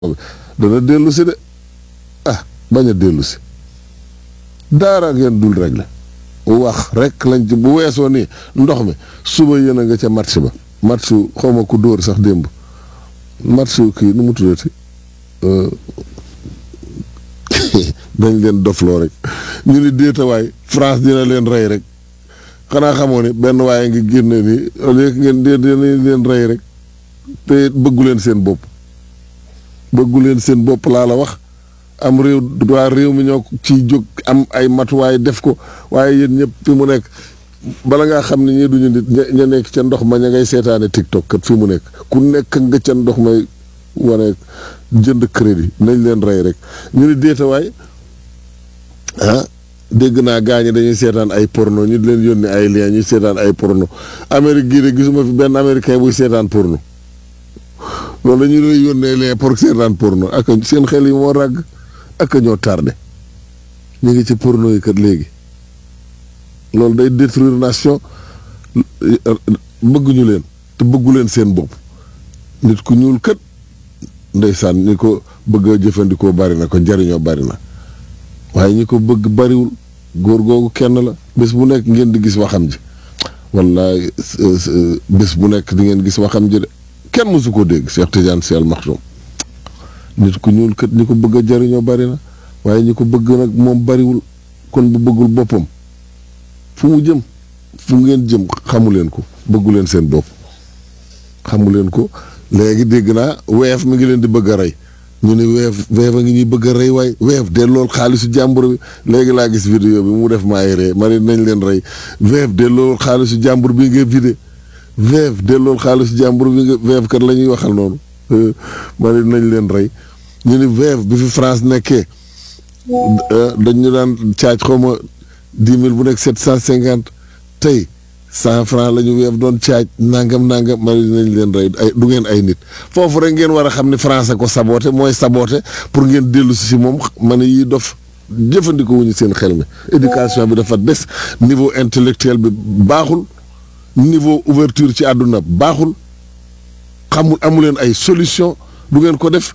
dana dellu si de ah bañ a dellu si daara ngeen dul régler wax rek lañ ci bu weesoo nii ndox mi suba yéen a nga ca match ba match xaw ma ku dóor sax démb match kii nu mu tuddati dañ leen dofloo rek ñu ni déetawaay France dina leen rey rek xanaa xamoo ni benn waaye ngi génne ni léegi ngeen dee dina leen rey rek te bëggu leen seen bopp bëggu leen seen bopp laa la wax am réew waa réew mi ñoo ciy jóg am ay matuwaay def ko waaye yéen ñëpp fi mu nekk bala ngaa xam ne ñii duñu nit ña nekk ca ndox ma ña ngay seetaane TikTok kat fi mu nekk ku nekk nga ca ndox may wane jënd crédit nañ leen rey rek ñu ni déetawaay ah dégg naa gaa ñi dañuy seetaan ay porno ñu leen yónni ay lien ñuy seetaan ay porno Amérique gii de gisuma fi benn américain buy seetaan porno loolu dañu lay yónnee lien pour seetaan porno ak seen xel yi moo ràgg ak ñoo tardé ñu ngi ci porno yi kat léegi loolu day détruire nation bëgguñu leen te bëggu leen seen bopp nit ku ñuul kat ndeysaan ñi ko bëgg a jëfandikoo bari na ko njariñoo bari na waaye ñi ko bëgg bariwul góor googu kenn la bés bu nekk ngeen di gis waxam ji wallaay bés bu nekk di ngeen gis waxam ji de kenn mësu ko dégg Cheikh Tidiane Sy Al Maktoum nit ku ñuul kat ñi ko bëgg a jariñoo bari na waaye ñi ko bëgg nag moom bariwul kon bu bëggul boppam fu mu jëm fu ngeen jëm xamu leen ko bëggu leen seen bopp xamu leen ko léegi dégg naa weef mi ngi leen di bëgg a rey ñu ne weef weef a ngi ñuy bëgg a rey waay weef de lool xaalisu jàmbur bi léegi laa gis vidéo bi mu def ma ay ree ma ne nañ leen rey weef de lool xaalisu jàmbur bi nga vidé weef de lool xaalisu jàmbur bi nga weef kat la ñuy waxal noonu ma ne nañ leen rey ñu ni weef bi fi France nekkee dañu daan caaj xaw ma dix mille bu nekk sept cent cinquante tey cent franc la ñu weef doon caaj nangam nangam ma ne nañ leen rey ay du ngeen ay nit foofu rek ngeen war a xam ni France ko saboote mooy saboote pour ngeen dellu si si moom ma ne yii dof jëfandikoo wuñu seen xel mi éducation bi dafa des niveau intellectuel bi baaxul niveau ouverture ci àdduna baaxul xamul amu leen ay solution du ngeen ko def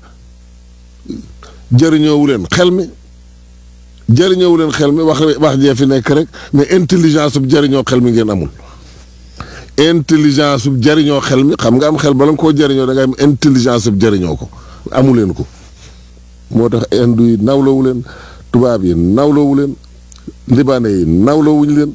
jëriñoowu leen xel mi jëriñoowu leen xel mi wax wax jee fi nekk rek mais intelligence sub jëriñoo xel mi ngeen amul intelligence sub jëriñoo xel mi xam nga am xel bala nga koo jëriñoo da ngay am intelligence sub jëriñoo ko amu leen ko moo tax indu yi nawloowu leen tubaab yi nawloowu leen libanais yi nawloowuñu leen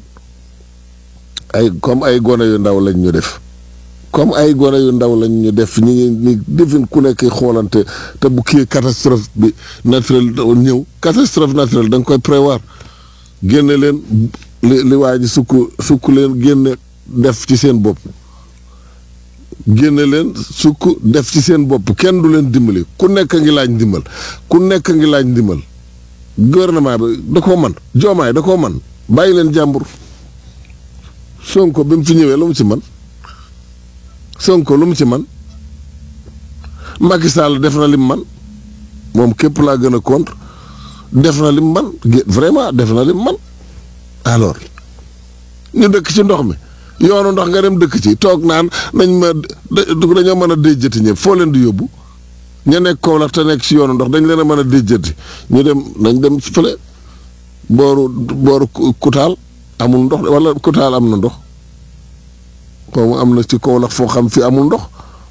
ay comme ay gone yu ndaw lañ ñu def comme ay gone yu ndaw lañ ñu def ñi ngi ni defin ku nekk xoolante te bu kii catastrophe bi naturel ñëw catastrophe naturelle da nga koy prévoir génne leen li li waa ji sukk sukk leen génne def ci seen bopp génne leen sukk def ci seen bopp kenn du leen dimbali ku nekk ngi laaj ndimbal ku nekk ngi laaj ndimbal gouvernement bi da koo man joomaay da koo man bàyyi leen jàmbur Sonko bi mu fi ñëwee lu mu ci man Sonko lu mu ci man Macky Sall def na lim man moom képp laa gën a contre def na lim man vraiment def na lim man alors ñu dëkk ci ndox mi yoonu ndox nga dem dëkk ci toog naan nañ ma dañoo mën a déjjati ñëpp foo leen di yóbbu ña nekk Kaolack te nekk ci yoonu ndox dañ leen a mën a déjjati ñu dem nañ dem fële booru booru Kutaal amul ndox wala Kutaal am na ndox xaw ma am na ci Kaolack foo xam fi amul ndox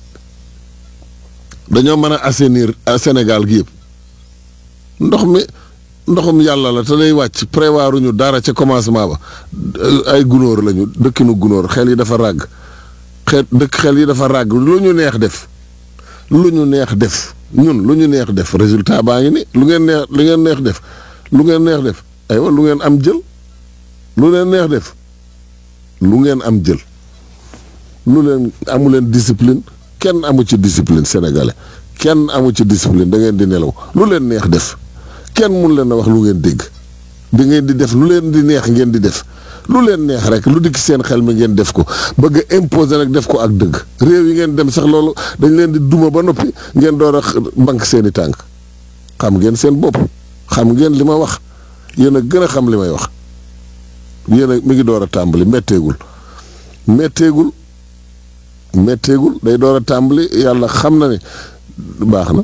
dañoo mën a assainir Sénégal gi yëpp ndox mi ndoxum yàlla la te day wàcc prévoir ñu dara ca commencement ba ay gunóor lañu dëkkinu gunóor xel yi dafa ràgg xel dëkk xel yi dafa ràgg lu ñu neex def lu ñu neex def ñun lu ñu neex def résultat baa ngi ni lu ngeen neex lu ngeen neex def lu ngeen neex def aywa lu ngeen am jël lu leen neex def lu ngeen am jël lu leen amu leen discipline kenn amu ci discipline sénégalais kenn amu ci discipline da ngeen di nelaw lu leen neex def kenn mun leen a wax lu ngeen dégg da ngeen di def lu leen di neex ngeen di def lu leen neex rek lu dikk seen xel mi ngeen def ko bëgg a imposer nag def ko ak dëgg réew yi ngeen dem sax loolu dañ leen di duma ba noppi ngeen door a bank seen i tànk xam ngeen seen bopp xam ngeen li ma wax yéen a gën a xam li may wax yéen a mi ngi door a tàmbali metteegul metteegul metteegul day door a tàmbali yàlla xam na ne baax na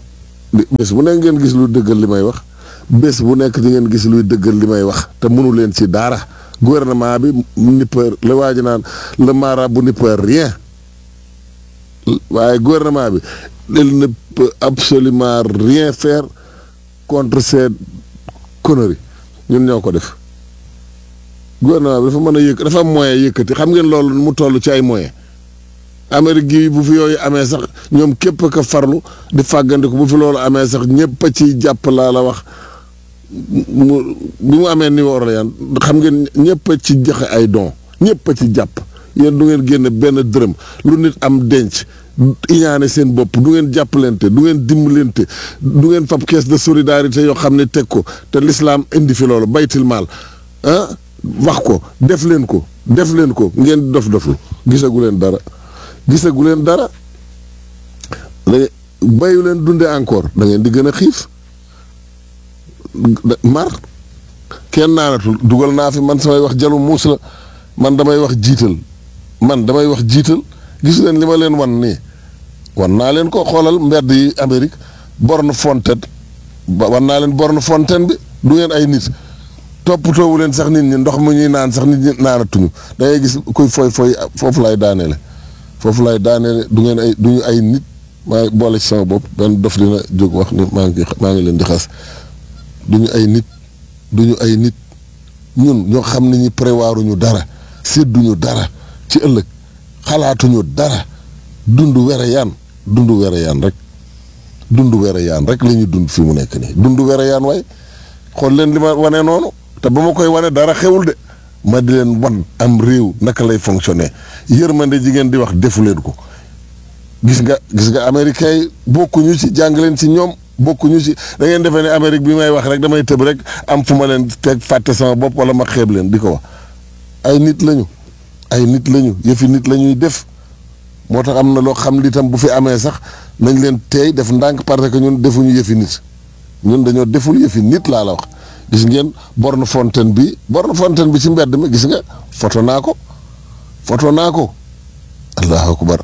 bés bu nekk ngeen gis luy dëggal li may wax bés bu nekk di ngeen gis luy dëggal li may wax te mënu leen ci dara gouvernement bi n'y peut la waa ji naan le marabout n'y peut rien waaye gouvernement bi il ne peut absolument rien faire contre ces conneries ñun ñoo ko def gouvernement bi dafa mën a yëkk dafa am moyen yëkkati xam ngeen loolu mu toll ci ay moyen Amérique gi bu fi yooyu amee sax ñoom képp ka farlu di fàggandiku bu fi loolu amee sax ñëpp a ciy jàpp laa la wax mu bi mu amee New Orleans xam ngeen ñëpp a ci joxe ay don ñëpp a ci jàpp yéen du ngeen génn benn dërëm lu nit am denc iñaane seen bopp du ngeen jàppalante du ngeen dimbalante du ngeen fab caisse de solidarité yoo xam ne teg ko te l'islam indi fi loolu baytil maal ah wax ko def leen ko def leen ko ngeen dof doflu gisagu leen dara gisagu leen dara da bayu leen dunde encore da ngeen di gën a xiif mar kenn naanatul dugal naa fi man samay wax jalu muus la man damay wax jiital man damay wax jiital gis leen li ma leen wan nii wan naa leen ko xoolal mbedd yi Amérique borne fontaine ba wan naa leen borne fontaine bi du ngeen ay nit toppatoowu leen sax nit ñi ndox mu ñuy naan sax nit ñi naanatuñu da ngay gis kuy foy foy foofu lay daaneele foofu lay daaneele du ngeen ay du ñu ay nit maa boole ci sama bopp benn dof dina jóg wax ni maa ngi maa ngi leen di xas du ñu ay nit du ñu ay nit ñun ñoo xam ne ñi prévoiruñu dara sédduñu dara ci ëllëg xalaatuñu dara dund were yaan dund were yaan rek dund were yaan rek la ñuy dund fi mu nekk nii dund were yaan waaye xool leen li ma wane noonu te ba ma koy wane dara xewul de ma di leen wan am réew naka lay fonctionner yërmande jigéen di wax defu leen ko gis nga gis nga américains yi bokkuñu ci jàng leen ci ñoom bokkuñu ci da ngeen defee ne Amérique bi may wax rek damay tëb rek am fu ma leen teg fàtte sama bopp wala ma xeeb leen di ko wax ay nit lañu ay nit lañu yëfi nit la ñuy def moo tax am na loo xam li tam bu fi amee sax nañ leen teey def ndànk parce que ñun defuñu yëfi nit ñun dañoo deful yëfi nit laa la wax gis ngeen borne fontaine bi borne fontaine bi ci mbedd mi gis nga photo naa ko photo naa ko allahu akbar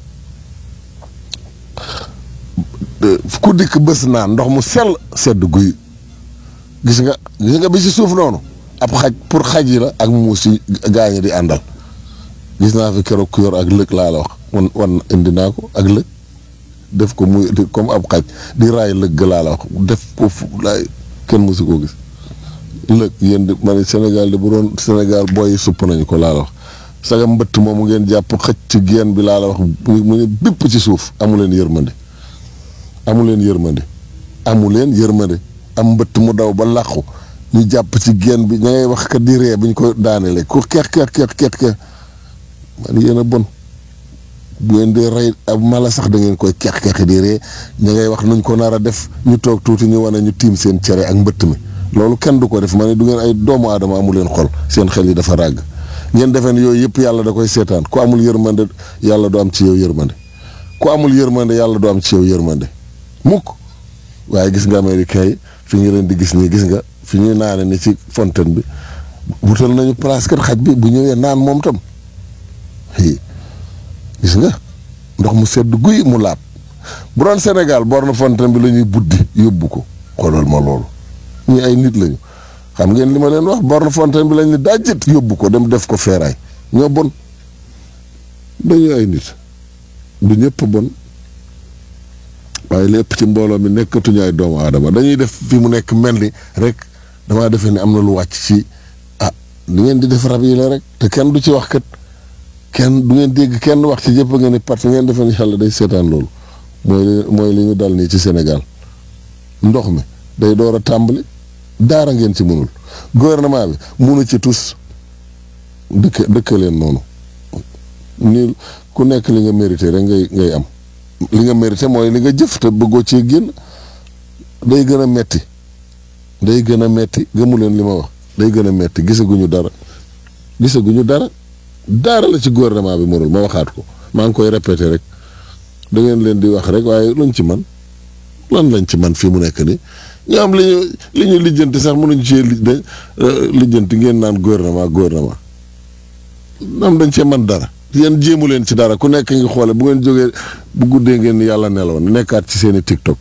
ku dikk bés naan ndox mu sell sedd guy gis nga gis nga bi ci suuf noonu ab xaj pour xaj yi la ak muus yi gaañi di àndal gis naa fi keroog ku yor ak lëg laa la wax wan wan indi naa ko ak lëg def ko muy comme ab xaj di raay lëg laa la wax def ko fu laay kenn mësu koo gis lëg yéen di ma ne Sénégal di bu doon Sénégal booy supp nañu ko laa la wax saga mbëtt moomu ngeen jàpp xëcc ci geen bi laa la wax mu ne bépp ci suuf amu leen yërmande amu leen yërmande amu leen yërmande am mbëtt mu daw ba làqu ñu jàpp ci geen bi ña ngay wax kat di ree bu ñu ko daaneele ku keex keex keex keex keex man yéen a bon bu ngeen di rey ab mala sax da ngeen koy keex keex di ree ña ngay wax nuñ ko nar a def ñu toog tuuti ñu wane ñu tiim seen cere ak mbëtt mi loolu kenn du ko def ma ne du ngeen ay doomu aadama amu leen xol seen xel yi dafa ràgg ngeen defee ne yooyu yëpp yàlla da koy seetaan ku amul yërmande yàlla du am ci yow yërmande ku amul yërmande yàlla du am ci yow yërmande mukk waaye gis nga américain yi fi ñu leen di gis nii gis nga fi ñuy naane ni ci fontaine bi wutal nañu place kat xaj bi bu ñëwee naan moom tam gis nga ndox mu sedd guy mu laab bu doon Sénégal borne fontaine bi la ñuy buddi yóbbu ko xoolal ma loolu ñi ay nit lañu xam ngeen li ma leen wax borne fontaine bi lañ ne dajjit yóbbu ko dem def ko feeraay ñoo bon dañu ay nit du ñëpp bon waaye lépp ci mbooloo mi nekkatuñu ay doomu aadama dañuy def fi mu nekk mel ni rek damaa defee ni am na lu wàcc ci ah li ngeen di def rab yi la rek te kenn du ci wax kat kenn du ngeen dégg kenn wax ci jëpp ngeen ni parce que ngeen defee ni yàlla day seetaan loolu mooy li mooy li ñu dal nii ci Sénégal ndox mi day door a tàmbali daara ngeen ci mënul gouvernement bi munu ci tus dëkk dëkk leen noonu ni ku nekk li nga mérité rek ngay ngay am li nga mérité mooy li nga jëf te bëggoo cee génn day gën a metti day gën a metti gëmu leen li ma wax day gën a metti gisaguñu dara gisaguñu dara dara la ci gouvernement bi mënul ma waxaat ko maa ngi koy répété rek da ngeen leen di wax rek waaye luñ ci man lan lañ ci man fii mu nekk nii ñu am li ñu li ñu lijjanti sax mënuñ cee lijjanti ngeen naan gouvernement gouvernement am dañ cee man dara yéen jéemu leen ci dara ku nekk ngi xoole bu ngeen jógee bu guddee ngeen yàlla neloon nekkaat ci seen i TikTok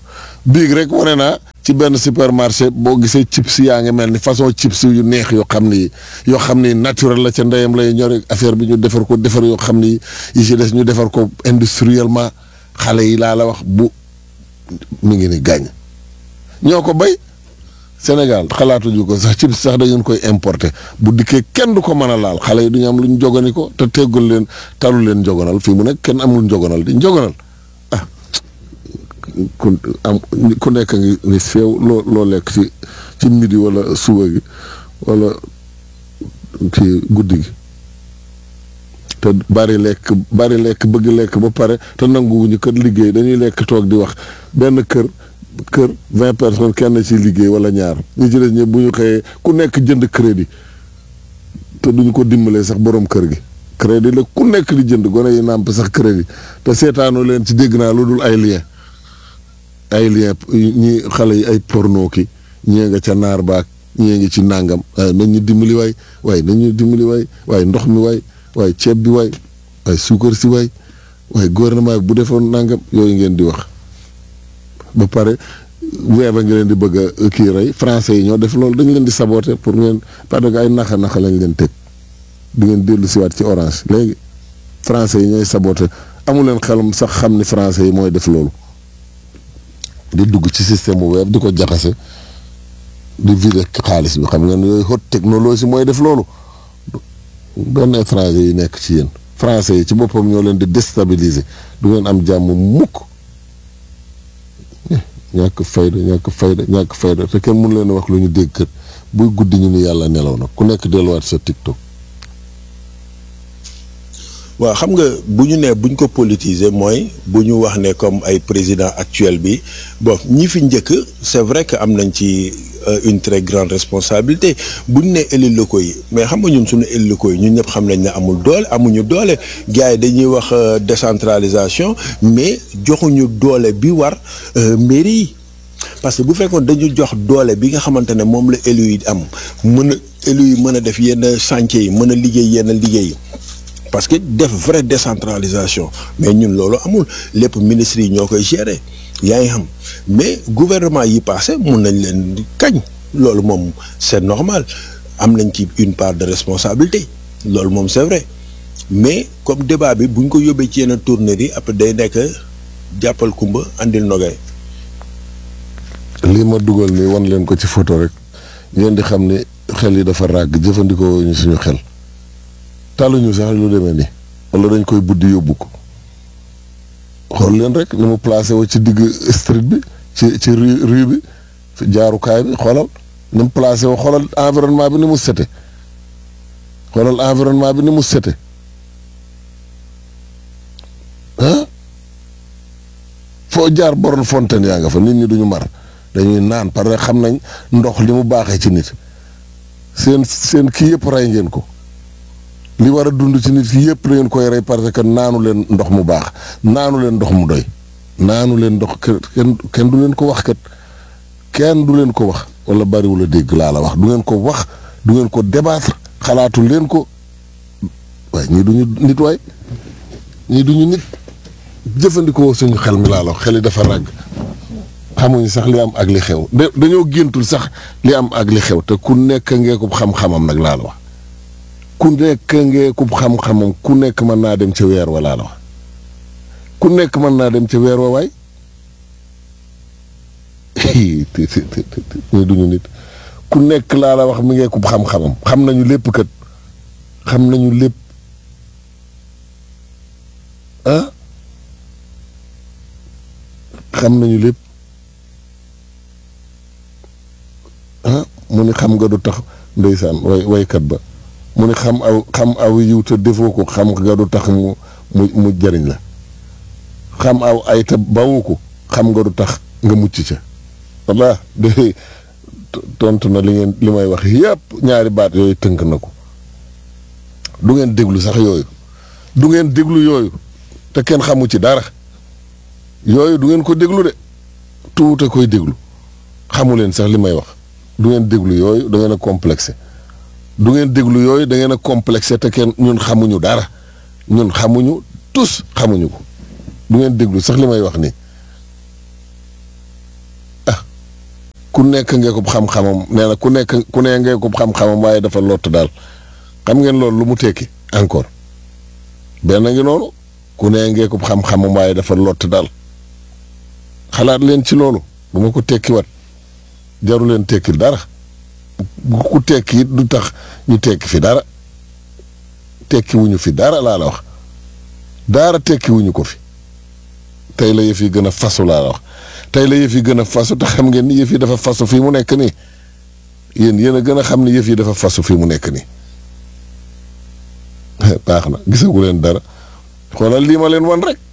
biig rek wane naa ci benn supermarché boo gisee chips yaa ngi mel ni façon chips yu neex yoo xam ni yoo xam ni naturel la ca ndeyam lay ñore affaire bi ñu defar ko defar yoo xam ni yi ci des ñu defar ko industriellement xale yi laa la wax bu mi ngi ni gàññ ñoo ko bay Sénégal xalaatuñu ko sax chips sax dañu koy importer bu dikkee kenn du ko mën a laal xale yi du ñu am lu ñu jogani ko te teggul leen talu leen jogonal fii mu nekk kenn amul njogonal di njogonal ah ku am ku nekk ngi ni feew loo loo lekk ci ci midi wala suba gi wala ci guddi gi te bari lekk bari lekk bëgg lekk ba pare te nanguwuñu kër liggéey dañuy lekk toog di wax benn kër kër vingt personnes kenn ci liggéey wala ñaar ñi ci des ñëpp bu ñu xëyee ku nekk jënd crédit te duñu ko dimbalee sax borom kër gi crédit la ku nekk di jënd gone yi nàmp sax crédit te seetaanoo leen ci dégg naa lu dul ay lien ay lien ñi xale yi ay porno ki ñee nga ca naar baak ñee ngi ci nàngam nañ ñu dimbali waay waaye nañ ñu dimbali waay waaye ndox mi waay waaye ceeb bi waay waaye suukar si waay waaye gouvernement bi bu defoon nàngam yooyu ngeen di wax ba pare weer ba nga leen di bëgg a kii rey français yi ñoo def loolu dañu leen di saboter pour ngeen parce que ay naxa naxa lañ leen teg di ngeen dellu siwaat ci orange léegi français yi ñooy saboter amu leen xelam sax xam ni français yi mooy def loolu di dugg ci système bu web di ko jaxase di vider xaalis bi xam ngeen yooyu haute technologie mooy def loolu benn étranger yi nekk ci yéen français yi ci boppam ñoo leen di déstabiliser du ngeen am jàmm mukk ñàkk fayda ñàkk fayda ñàkk fayda te kenn mënu leen wax lu ñu dégg kër buy guddi ñu ni yàlla nelaw na ku nekk delluwaat sa TikTok. waaw xam nga bu ñu nee buñ ko politiser mooy bu ñu wax ne comme ay président actuel bi bon ñi fi njëkk c'est vrai que am nañ ci une très grande responsabilité bu ñu nee élus locaux yi mais xam nga ñun suñu élus locaux yi ñun ñëpp xam nañ ne amul doole amuñu doole gars yi dañuy wax décentralisation mais joxuñu doole bi war mairie yi parce que bu fekkoon dañu jox doole bi nga xamante ne moom la élus yi am mën a élus yi mën a def yenn chantier yi mën a liggéey yenn liggéey yi parce que def vraie décentralisation mais ñun loolu amul lépp ministres yi ñoo koy gérer yaa ngi xam mais gouvernement yi passé mun nañ leen kañ loolu moom c'est normal am nañ ci une part de responsabilité loolu moom c'est vrai mais comme débat bi bu ñu ko yóbbee ci yenn tournées yi après day nekk jàppal kumba andil nogay lii ma dugal nii wan leen ko ci photo rek ngeen di xam ne xel yi dafa ràgg jëfandikoo ñu suñu xel taluñu sax lu demee nii wala dañ koy buddi yóbbu ko xool leen rek ni mu placé wu ci digg street bi ci ci rue rue bi jaarukaay bi xoolal ni mu placé wu xoolal environnement bi ni mu sete xoolal environnement bi ni mu sete ah foo jaar borom fontaine yaa nga fa nit ñi duñu mar dañuy naan parce que xam nañ ndox li mu baaxee ci nit seen seen kii yëpp rey ngeen ko li war a dund ci nit ki yëpp da ngeen koy rey parce que naanu leen ndox mu baax naanu leen ndox mu doy naanu leen ndox kenn kenn du leen ko wax kat kenn du leen ko wax wala bariwul a dégg laa la wax du ngeen ko wax du ngeen ko débattre xalaatu leen ko waaye ñii duñu nit waay ñii duñu nit jëfandikoo suñu xel mi laa la wax xel yi dafa ràgg xamuñu sax li am ak li xew dañoo géntul sax li am ak li xew te ku nekk ngeekub xam-xamam nag laa la wax ku nekk ngeekub xam-xamam ku nekk mën naa dem ca weer wa laa la wax ku nekk mën naa dem ca weer wa waay ñu duñu nit ku nekk laa la wax mi ngeekub xam-xamam xam nañu lépp kat xam nañu lépp ah xam nañu lépp ah mu ni xam nga du tax ndeysaan way waykat ba mu ni xam aw xam aw yiw te defoo ko xam nga du tax mu mu mu jëriñ la xam aw ay te bawu ko xam nga du tax nga mucc ca walla de tontu na li ngeen li may wax yépp ñaari baat yooyu tënk na ko du ngeen déglu sax yooyu du ngeen déglu yooyu te kenn xamu ci dara yooyu du ngeen ko déglu de tuute koy déglu xamu leen sax li may wax du ngeen déglu yooyu da ngeen a complexé du ngeen déglu yooyu da ngeen a complexé te kenn ñun xamuñu dara ñun xamuñu tous xamuñu ko du ngeen déglu sax li may wax nii ku nekk ngeekub xam-xamam nee na ku nekk ku ne ngeekub xam-xamam waaye dafa lott daal xam ngeen loolu lu mu tekki encore benn ngi noonu ku ne ngeekub xam-xamam waaye dafa lott daal xalaat leen ci loolu bu ma ko tekki wat jaru leen tekki dara ku tekki it du tax ñu tekki fi dara tekki wuñu fi dara laa la wax dara tekki wuñu ko fi tey la yëf yi gën a fasu laa la wax tey la yëf yi gën a fasu te xam ngeen ni yëf yi dafa fasu fii mu nekk nii yéen yéen a gën a xam ni yëf yi dafa fasu fii mu nekk nii baax na gisagu leen dara xoolal lii ma leen wan rek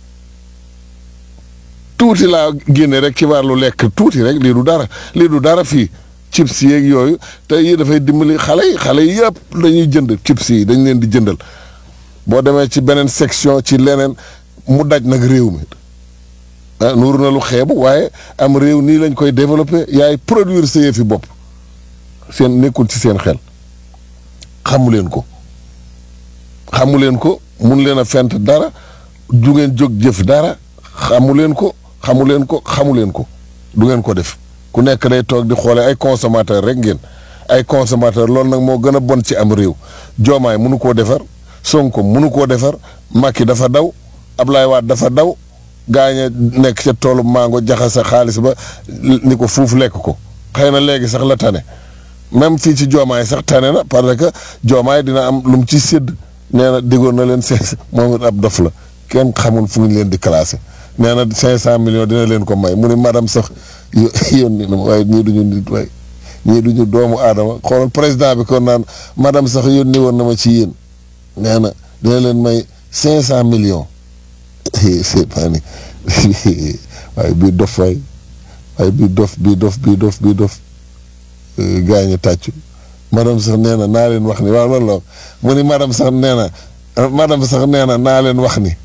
tuuti laa génne rek ci wàllu lekk tuuti rek lii du dara lii du dara fii chips yeeg yooyu te yi dafay dimbali xale yi xale yi yëpp dañuy jënd chips yi dañ leen di jëndal boo demee ci beneen section ci leneen mu daj nag réew mi ah nuur na lu xeebu waaye am réew nii lañ koy développé yaay produire sa yëfi bopp seen nekkul ci seen xel xamu leen ko xamu leen ko mun leen a fent dara du ngeen jóg jëf dara xamu leen ko xamu leen ko xamu leen ko du ngeen ko def ku nekk day toog di xoole ay consommateur rek ngeen ay consommateur loolu nag moo gën a bon ci am réew joomaay munu koo defar sonko munu koo defar Macky dafa daw Ablaye Wade dafa daw gaañe nekk ca toolu mango jaxasa xaalis ba ni ko fuuf lekk ko xëy na léegi sax la tane même fii ci joomaay sax tane na parce que joomaay dina am lu mu ci sédd nee na diggoon na leen cinq moom it ab dof la kenn xamul fu ñu leen di classé nee na cinq cent millions dina leen ko may mu ni madame sax yónni na ma waaye ñii duñu nit waaye ñii duñu doomu aadama xoolal président bi kon naan madame sax yónni woon na ma ci yéen nee na dina leen may cinq cent millions c'est pas ni waaye bii dof waay waaye bii dof bii dof bii dof bii dof gaañu tàccu madame sax nee na naa leen wax ni waaw loolu la mu ni madame sax nee na madame sax nee na naa leen wax ni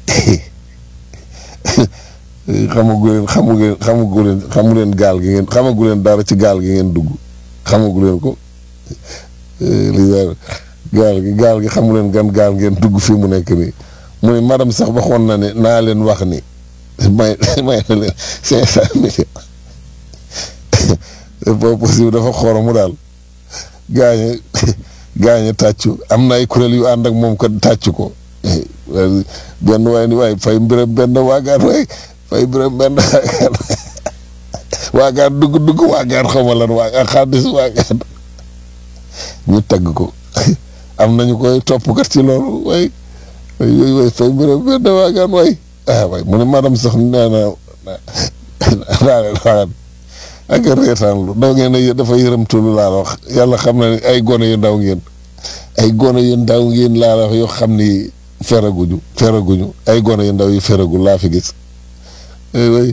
xamagu leen xamu leen xamagu leen xamu leen gaal gi ngeen xamagu leen dara ci gaal gi ngeen dugg xamagu leen ko li gaal gi gaal gi xamu leen gan gaal ngeen dugg fii mu nekk nii mu ne madame sax waxoon na ne naa leen wax ni may may na leen cinq cent millions boobu possible dafa xoromu daal gaañe gaañe tàccu am na ay kuréel yu ànd ak moom ko tàccu ko benn waay ni waay fay mbiram benn waagaan waay fay mbiram benn waagaan waagaan dugg dugg waagaan xaw ma lan waagaan xaddis waagaan ñu tagg ko am nañu koy toppkat ci loolu waay waay yooyu waay fay mbiram benn waagaan waay ah waay mu ne madame sax nee na naa leen waxaat ak reetaan lu daw ngeen ne dafa yërëmtulu laa la wax yàlla xam na ne ay gone yu ndaw ngeen ay gone yu ndaw ngeen laa la wax yoo xam ni feraguñu feraguñu ay gone yu ndaw yu feragul laa fi gis way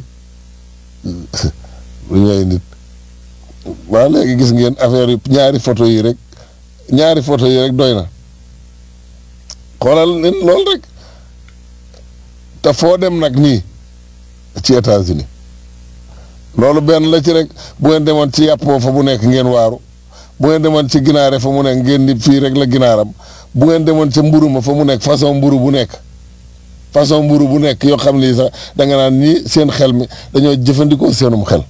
lu ñooy nit waaw léegi gis ngeen affaire yi ñaari photo yi rek ñaari photo yi rek doy na xoolal leen loolu rek te foo dem nag nii ci États-Unis loolu benn la ci rek bu ngeen demoon ci yàppoo fa bu nekk ngeen waaru bu ngeen demoon ci ginaare fa mu nekk ngeen ni fii rek la ginaaram bu ngeen demoon ca mburu ma fa mu nekk façon mburu bu nekk façon mburu bu nekk yoo xam ni sax da nga naan ñii seen xel mi dañoo jëfandikoo seenum xel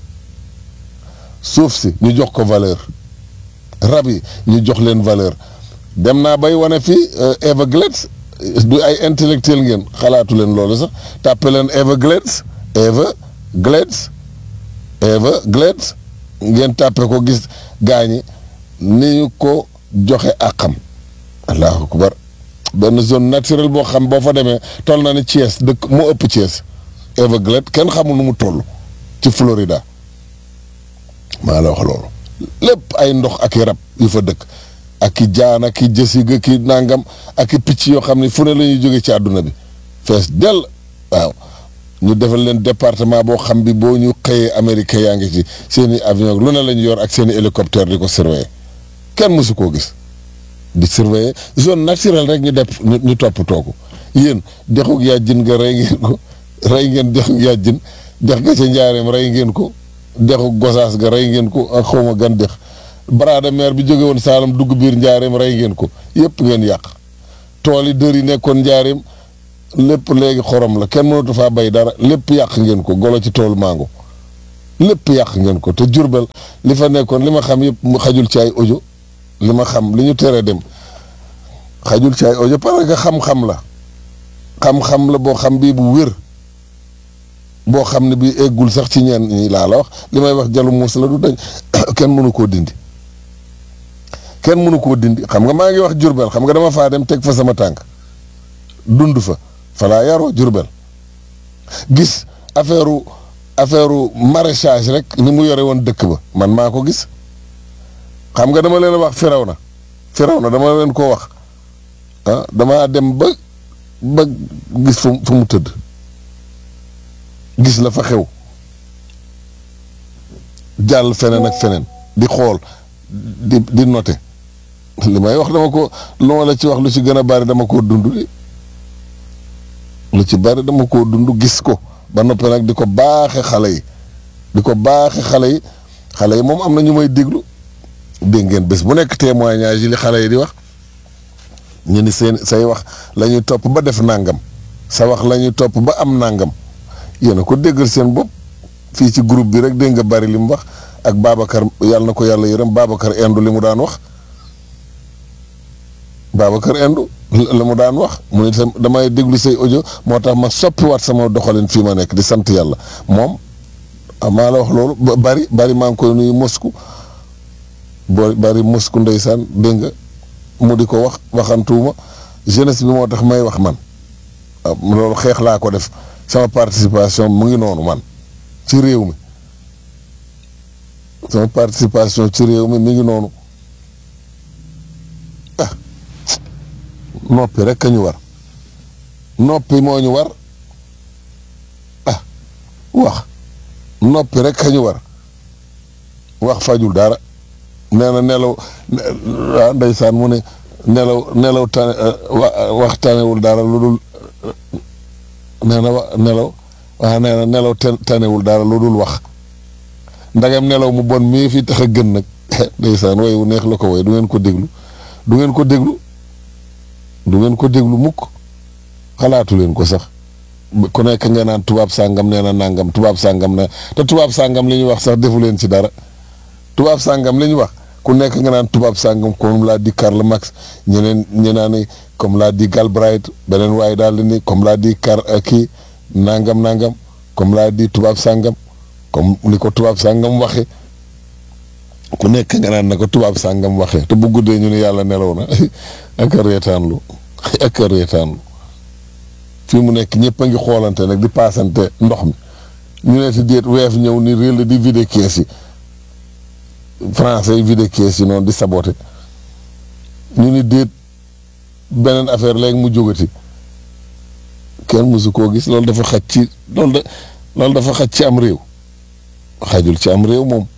suuf si ñu jox ko valeur rab yi ñu jox leen valeur dem naa bay wane fii Everglades du ay intellectuel ngeen xalaatu leen loolu sax tàppe leen Everglades Everglades Everglades ngeen tàppe ko gis gaañi ni ñu ko joxe àqam allahu akbar benn zone naturelle boo xam boo fa demee toll na ni Thiès dëkk moo ëpp Thiès Everglades kenn xamul nu mu toll ci Florida maa la wax loolu lépp ay ndox ak i rab yu fa dëkk ak i jaan ak i jësiga ki nangam ak i picc yoo xam ne fu ne la ñuy jóge ci àdduna bi fees dell waaw ñu defal leen département boo xam bi boo ñu xëyee américain yaa ngi ci seen i avion lu ne la ñu yor ak seen i hélicoptère di ko surveiller kenn mësu koo gis di surveiller zone naturelle rek ñu def ñu toppatoo ko yéen dexug yàjjin nga rey ngeen ko rey ngeen dexug yàjjin dex ga ca njaareem rey ngeen ko dexug gosaas ga rey ngeen ko ak xawma gan dex baraada meer bi jóge woon Saalum dugg biir njaareem rey ngeen ko yépp ngeen yàq tool yi dër yi nekkoon njaareem lépp léegi xorom la kenn mënatu faa bay dara lépp yàq ngeen ko golo ci toolu mango lépp yàq ngeen ko te Jurbel li fa nekkoon li ma xam yëpp mu xajul ci ay audio li ma xam li ñu tere dem xajul ci ay audio parce que xam-xam la xam-xam la boo xam bii bu wér boo xam ne bii eggul sax ci ñenn ñi laa la wax li may wax jalu muus la du dañ kenn mënu koo dindi kenn mënu koo dindi xam nga maa ngi wax Jurbel xam nga dama faa dem teg fa sama tànk dund fa fa laa yaroo Jurbel gis affaire affaire maraîchage rek ni mu yore woon dëkk ba man maa ko gis xam nga dama leen wax firaw na firaw na dama leen koo wax ah damaa dem ba ba gis fu fu mu tëdd gis la fa xew jàll feneen ak feneen di xool di di noter li may wax dama ko lu ma la ci wax lu ci gën a bari dama koo dund de lu ci bari dama koo dund gis ko ba noppi nag di ko baaxe xale yi di ko baaxe xale yi xale yi moom am na ñu may déglu dégg ngeen bés bu nekk témoignage yi li xale yi di wax ñu ni seen say wax la ñuy topp ba def nàngam sa wax la ñuy topp ba am nàngam yéen a ko déggal seen bopp fii ci groupe bi rek dégg nga bari li mu wax ak Babacar yàlla na ko yàlla yërëm Babacar Indu li mu daan wax Babacar Indu la mu daan wax mu ne damay déglu say audio moo tax ma soppiwaat sama doxalin fii ma nekk di sant yàlla moom maa la wax loolu bari bari maa ngi koy nuyu Moscou boo bari Moscou ndeysaan dégg nga mu di ko wax waxantuuma jeunesse bi moo tax may wax man loolu xeex laa ko def sama participation mu ngi noonu man ci réew mi sama participation ci réew mi mi ngi noonu ah noppi rek a ñu war noppi moo ñu war ah wax noppi rek a ñu war wax fajul dara nee na nelaw ah ndeysaan mu ne nelaw nelaw tane wax tanewul dara lu dul nee na wa nelaw waaw nee na nelaw tanewul dara lu dul wax ndagam nelaw mu bon mii fi tax a gën nag ndeysaan way wu neex la ko way du ngeen ko déglu du ngeen ko déglu du ngeen ko déglu mukk xalaatu leen ko sax ku nekk nga naan tubaab sàngam nee na nàngam tubaab sàngam ne te tubaab sàngam li ñuy wax sax defu leen ci dara tubaab sàngam li ñu wax ku nekk nga naan tubaab sàngam comme laa di Karl Marx ñeneen ñu naan ni comme laa di Galbraith beneen waaye daal di ni comme laa di Kar kii nangam nangam comme laa di tubaab sàngam comme ni ko tubaab sàngam waxe ku nekk nga naan na ko tubaab sàngam waxe te bu guddee ñu ne yàlla nelaw na ak a reetaanlu ak a reetaanlu fii mu nekk ñëpp a ngi xoolante nag di paasante ndox mi ñu ne si déet weef ñëw ni réel di vide kees yi français yi vide kees yi noonu di saboté ñu ni déet beneen affaire léegi mu jógati kenn mësu koo gis loolu dafa xaj ci loolu da loolu dafa xaj ci am réew xajul ci am réew moom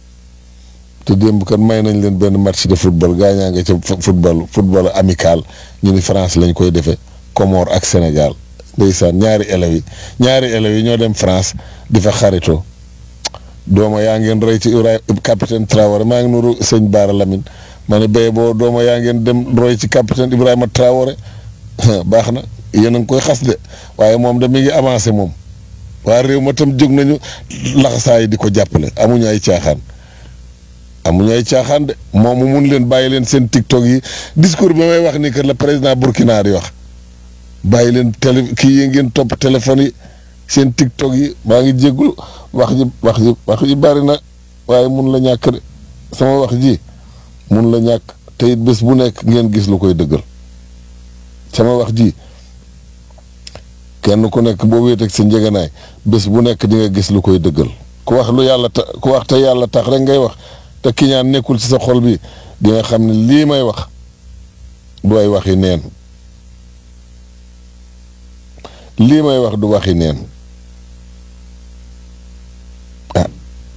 te démb kat may nañ leen benn match de football gaa ñaa nga ca football football amical ñu ni France lañ koy defee Comore ak Sénégal ndeysaan ñaari élèves yi ñaari élèves yi ñoo dem France di fa xaritoo dooma yaa ngeen roy ci Ibrahima capitaine Traoré maa ngi nuru sëñ Baara Lamine ma ne béy boo dooma yaa ngeen dem roy ci capitaine Ibrahima Traoré baax na yéen a ngi koy xas de waaye moom da mi ngi avancé moom waa réew ma tam jóg nañu laxasaay di ko jàppale amuñu ay caaxaan amuñu ay caaxaan de moom mu mun leen bàyyi leen seen tiktok yi discours bi may wax ni que le président Burkina di wax bàyyi leen télé kii yi ngeen topp téléphone yi seen tiktok yi maa ngi jéggul wax ji wax ji wax ji bari na waaye mun la ñàkk de sama wax ji mun la ñàkk te it bés bu nekk ngeen gis lu koy dëggal sama wax ji kenn ku nekk boo wéeteeg sa njëganaay bés bu nekk di nga gis lu koy dëggal ku wax lu yàlla ta ku wax te yàlla tax rek ngay wax te kiñaan nekkul ci sa xol bi di nga xam ne lii may wax du ay waxi neen lii may wax du waxi neen ah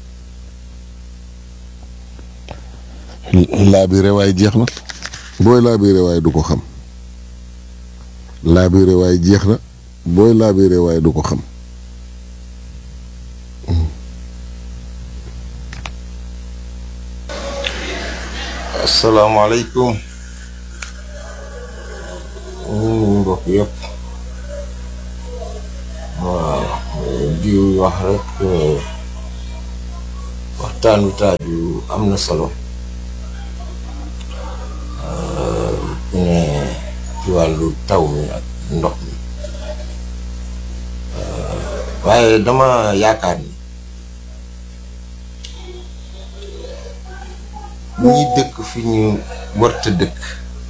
laa bi rewaay jeex na booy laa bi rewaay du ko xam laa bi rewaay jeex na booy laa bi rewaay du ko xam asalaamaaleykum ñu mbokk yëpp waaw di wax rek waxtaan wi taaju am na solo ne ci wàllu taw mi ak ndox mi waaye dama yaakaar ni ñi dëkk fi ñu warta dëkk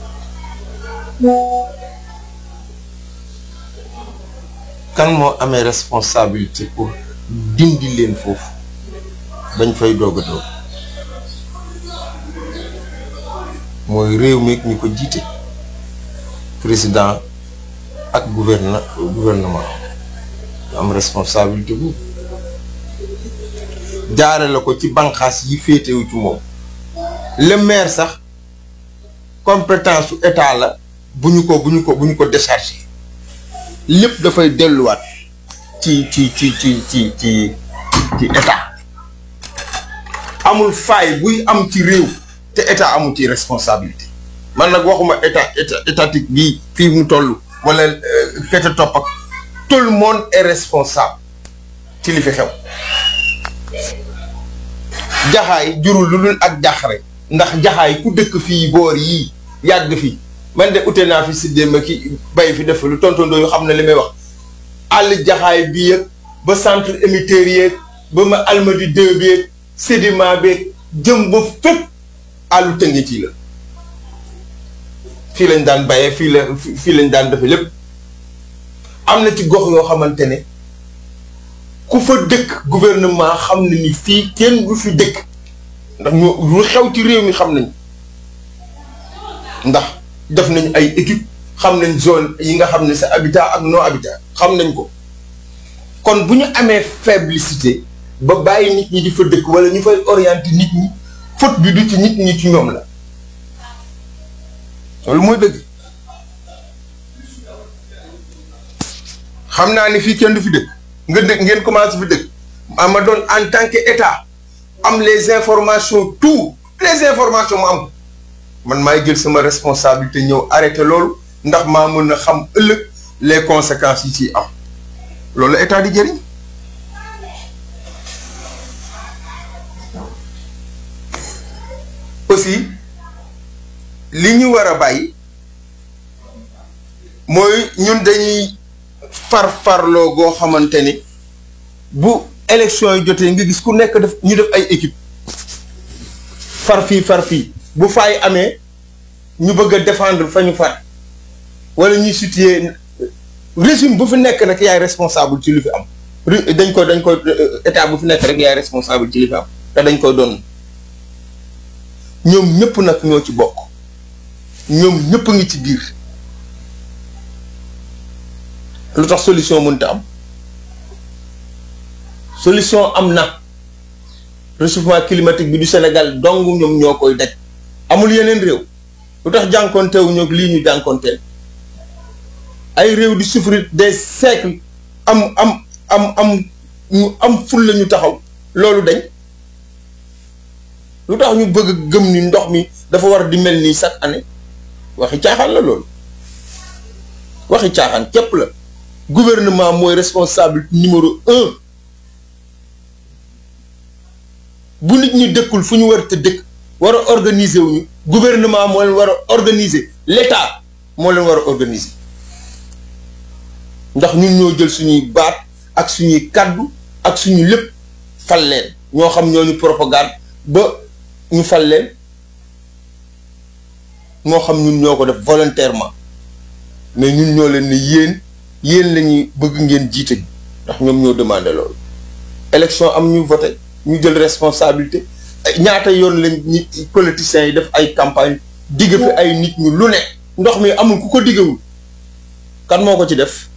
kan moo amee responsabilité pour dindi leen foofu bañ fay doog a doog mooy réew mi ñu ko jiite président ak gouvernement gouvernement am responsabilité bu jaare la ko ci banqaas yi féetewu ci moom le maire sax compétence su état la bu ñu ko bu ñu ko bu ñu ko déchargé lépp dafay delluwaat ci ci ci ci ci ci ci état amul faay buy am ci réew te état amul ci responsabilité man nag waxuma état état étatique bii fii mu toll wala kete topp ak tout le monde est responsable ci li fi xew jaxaay jurul lu dul ak jaxare ndax jaxaay ku dëkk fii boor yii yàgg fi man de ute naa fi si démb ki bay fi def lu tontondoo yu xam ne li may wax àll jaxaay bi yëg ba centre émetteur yeeg ba ma almadi deux beeg sédiment beeg jëm ba fépp àllu tënge ci la fii lañ daan bayee fii la fii lañ daan defe lépp am na ci gox yoo xamante ne ku fa dëkk gouvernement xam na ni fii kenn du fi dëkk ndax ñu lu xew ci réew mi xam nañ ndax def nañ ay équipe xam nañ zone yi nga xam ne sa habitat ak non habitat xam nañ ko kon bu ñu amee faiblicité ba bàyyi nit ñi di fa dëkk wala ñu fay orienter nit ñi faute bi du ci nit ñi ci ñoom la loolu mooy dëgg xam naa ni fii kenn du fi dëkk nga dëkk ngeen commencé fi dëkk ma doon en tant que état am les informations tout les informations mu am ko man maay jël sama responsabilité ñëw arrêté loolu ndax maa mën a xam ëllëg les conséquences yi ciy am loolu la état di jëriñ aussi li ñu war a bàyyi mooy ñun dañuy farfarloo goo xamante ni bu élection yi jotee nga gis ku nekk def ñu def ay équipe far fii far fii bu faay amee ñu bëgg a défendre fa ñu far wala ñuy situer régime bu fi nekk rek yaay responsable ci li fi am dañ ko dañ ko état bu fi nekk rek yaay responsable ci li fi am te dañ koy doon ñoom ñëpp nag ñoo ci bokk ñoom ñëpp a ngi ci biir lu tax solution mënta am solution am na réchauffement climatique bi du Sénégal dong ñoom ñoo koy daj amul yeneen réew lu tax jànkoontewu ñoo lii ñu jànkoonteel ay réew di souffrir des siècles am am am am ñu am ful la ñu taxaw loolu dañ lu tax ñu bëgg gëm ni ndox mi dafa war di mel nii chaque année waxi caaxaan la loolu waxi caaxaan képp la gouvernement mooy responsable numéro un bu nit ñi dëkkul fu ñu war te dëkk war a organiser wu ñu gouvernement moo leen war a organiser l'état moo leen war a organiser ndax ñun ñoo jël suñuy baat ak suñuy kàddu ak suñu lépp fal leen ñoo xam ñoo ñu propagande ba ñu fal leen moo xam ñun ñoo ko def volontairement mais ñun ñoo leen ne yéen yéen la ñuy bëgg ngeen jiite ndax ñoom ñoo demandé loolu. élection am ñu voté ñu jël responsabilité ñaata yoon lañ ñi politiciens yi def ay campagne digg fi ay nit ñu lu ne ndox mi amul ku ko diggawul kan moo ko ci def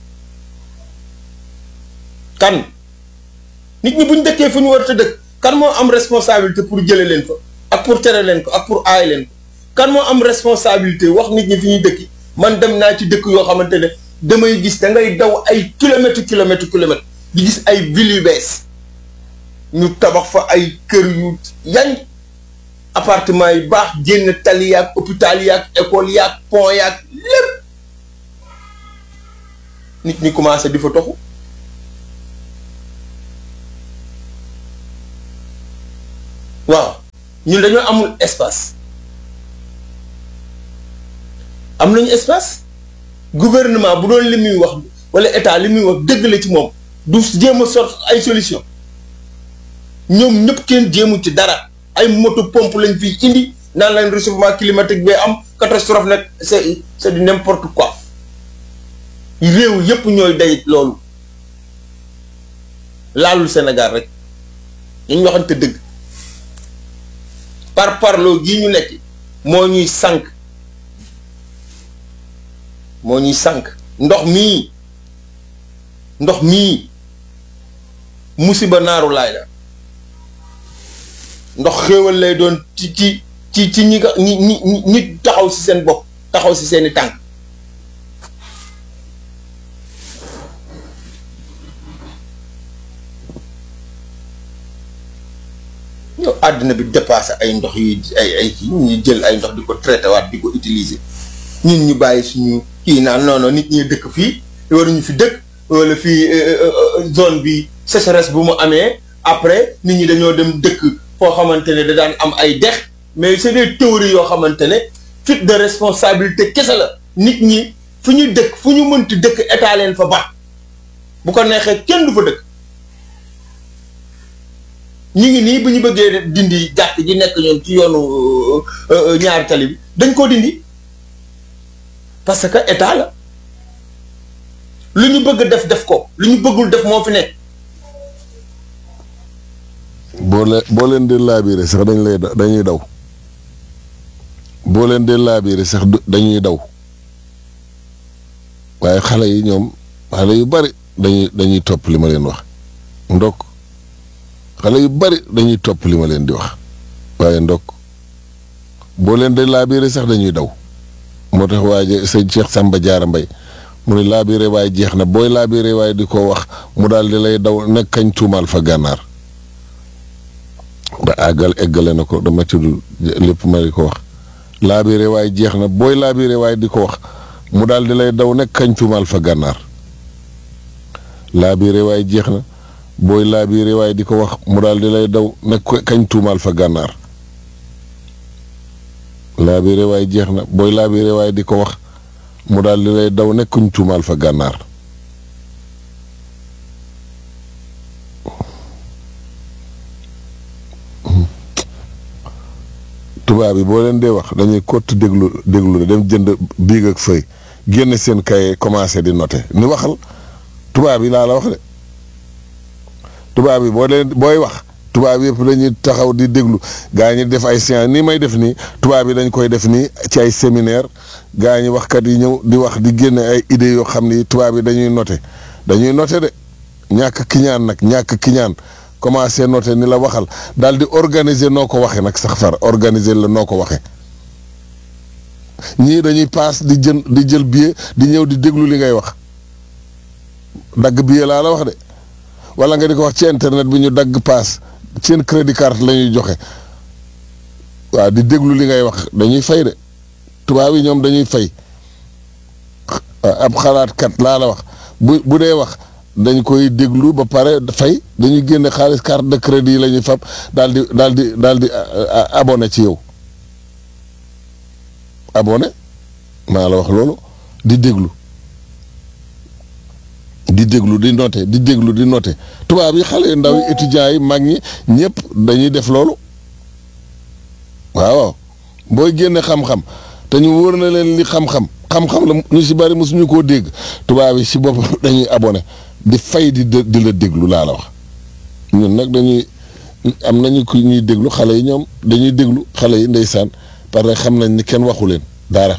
kan nit ñi buñ dëkkee fu ñu war a dëkk kan moo am responsabilité pour jële leen fa ak pour tere leen ko ak pour aay leen ko kan moo am responsabilité wax nit ñi fi ñuy dëkki man dem naa ci dëkk yoo xamante ne damay gis da ngay daw ay kilomètres kilomètres kilomètres di gis ay villes yu bees ñu tabax fa ay kër yu yañ appartement yu baax génn tali yaag hôpital yaag école yaag pont yaag lépp nit ñi commencé di fa toxu waaw ñun dañoo amul espace am nañu espace gouvernement bu doon li muy wax wala état li muy wax dëgg la ci moom du jéem a sort ay solution ñoom ñëpp kenn jéemu ci dara ay moto pompe lañ fiy indi naan lañ réchauffement climatique bee am catastrophe nag c'est c'est du n'importe quoi réew yëpp ñooy day loolu laalul Sénégal rek ñu waxante dëgg par parloo gii ñu nekk moo ñuy sànq moo ñuy sànq ndox mii ndox mii musiba naaru laay la ndox xéewal lay doon ci ci ci ci ñi nga ñi ñi ñi taxaw ci seen bopp taxaw ci seeni tànk yow àddina bi dépassé ay ndox yi ay ay kii ñu jël ay ndox di ko traité waat di ko utiliser ñun ñu bàyyi suñu kii naan non non nit ñi dëkk fii waruñu fi dëkk wala fii zone bi sécheresse bu mu amee après nit ñi dañoo dem dëkk foo xamante ne da daan am ay dex mais c'est des théories yoo xamante ne fuite de responsabilité kese la nit ñi fu ñu dëkk fu ñu mënti dëkk état leen fa ba bu ko neexee kenn du fa dëkk ñu ngi nii bu ñu bëggee dindi jàkk ji nekk ñoom ci yoonu ñaari tali bi dañ koo dindi parce que état la lu ñu bëgg def def ko lu ñu bëggul def moo fi nekk. boo leen boo leen di laabiire sax dañ lay dañuy daw boo leen di laabiire sax dañuy daw waaye xale yi ñoom xale yu bari dañuy dañuy topp li ma leen wax ndokk xale yu bari dañuy topp li ma leen di wax waaye ndokk boo leen di laabiire sax dañuy daw moo tax waaye sëñ Cheikh Samba Diarra Mbaye mu ne laabiire waaye jeex na booy laabiire waaye di ko wax mu daal di lay daw nekk kañ tuumaal fa gànnaar ba àggal eggale na ko dama tudd lépp ma di ko wax laabiire waaye jeex na booy laabiire waaye di ko wax mu daal di lay daw nekk kañ tuumaal fa gànnaar laabiire waaye jeex na booy laabiire waaye di ko wax mu daal di lay daw nekk kañ tuumaal fa gànnaar laabiire waaye jeex na booy laabiire waaye di ko wax mu daal di lay daw nekk kuñ tuumaal fa gànnaar tubaab yi boo leen dee wax dañuy kott déglu déglu dem jënd biig ak fëy génne seen kay commencé di noter ni waxal tubaab yi laa la wax de tubaab yi boo leen booy wax tubaab yëpp dañuy taxaw di déglu gaa ñi def ay séance nii may def nii tubaab yi dañ koy def nii ci ay séminaire gaa ñi waxkat yi ñëw di wax di génne ay idées yoo xam ni tubaab yi dañuy noter dañuy noter de ñàkk kiñaan nag ñàkk kiñaan commencé noter ni la waxal daal di organiser noo ko waxee nag sax far organiser la noo ko waxee ñii dañuy paas di jën di jël billet di ñëw di déglu li ngay wax dagg billet laa la wax de wala nga di ko wax ci internet bi ñu dagg paas seen crédit carte la ñuy joxe waaw di déglu li ngay wax dañuy fay de tubaab yi ñoom dañuy fay ab xalaatkat laa la wax bu bu dee wax dañ koy déglu ba pare fay dañuy génne xaalis carte de crédit yi la ñuy fab daal di daal di daal di abonné ci yow abonné maa la wax loolu di déglu di déglu di noté di déglu di noté tubaab yi xale yu ndaw yi étudiants yi mag ñi ñëpp dañuy def loolu waaw booy génne xam-xam te ñu wóor na leen li xam-xam xam-xam la ñu si bari mosuñu koo dégg tubaab yi si boppam dañuy abonné di fay di di la déglu laa la wax ñun nag dañuy am nañu ku ñuy déglu xale yi ñoom dañuy déglu xale yi ndeysaan parce que xam nañ ni kenn waxu leen dara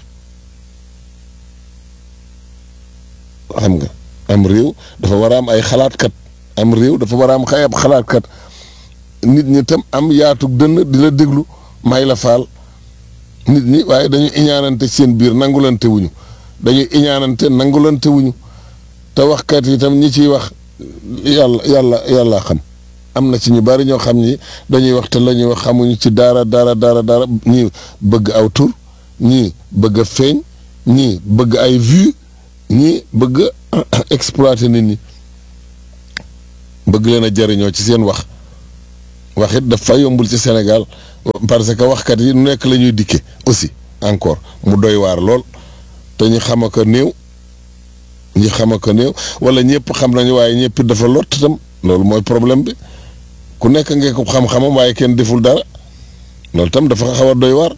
xam nga am réew dafa war a am ay xalaatkat am réew dafa war a am xay ab xalaatkat nit ñi tam am yaatug dënn di la déglu may la faal nit ñi waaye dañuy iñaanante seen biir nangulante wuñu dañuy iñaanante nangulante wuñu te waxkat yi tam ñi ciy wax yàlla yàlla yàlla xam am na ci ñu bari ñoo xam ni dañuy wax te la ñuy wax xamuñu ci dara dara dara dara ñii bëgg aw tur ñii bëgg a feeñ ñii bëgg ay vues ñii bëgg a exploiter nit ñi bëgg leen a jariñoo ci seen wax wax it dafa yombul ci Sénégal parce que waxkat yi nu nekk la ñuy dikke aussi encore mu doy waar lool te ñu xam ko néew ñi xam ko néew wala ñëpp xam nañu waaye ñëpp dafa lott tam loolu mooy problème bi ku nekk ngeen ko xam-xamam waaye kenn deful dara loolu tam dafa xaw a doy waar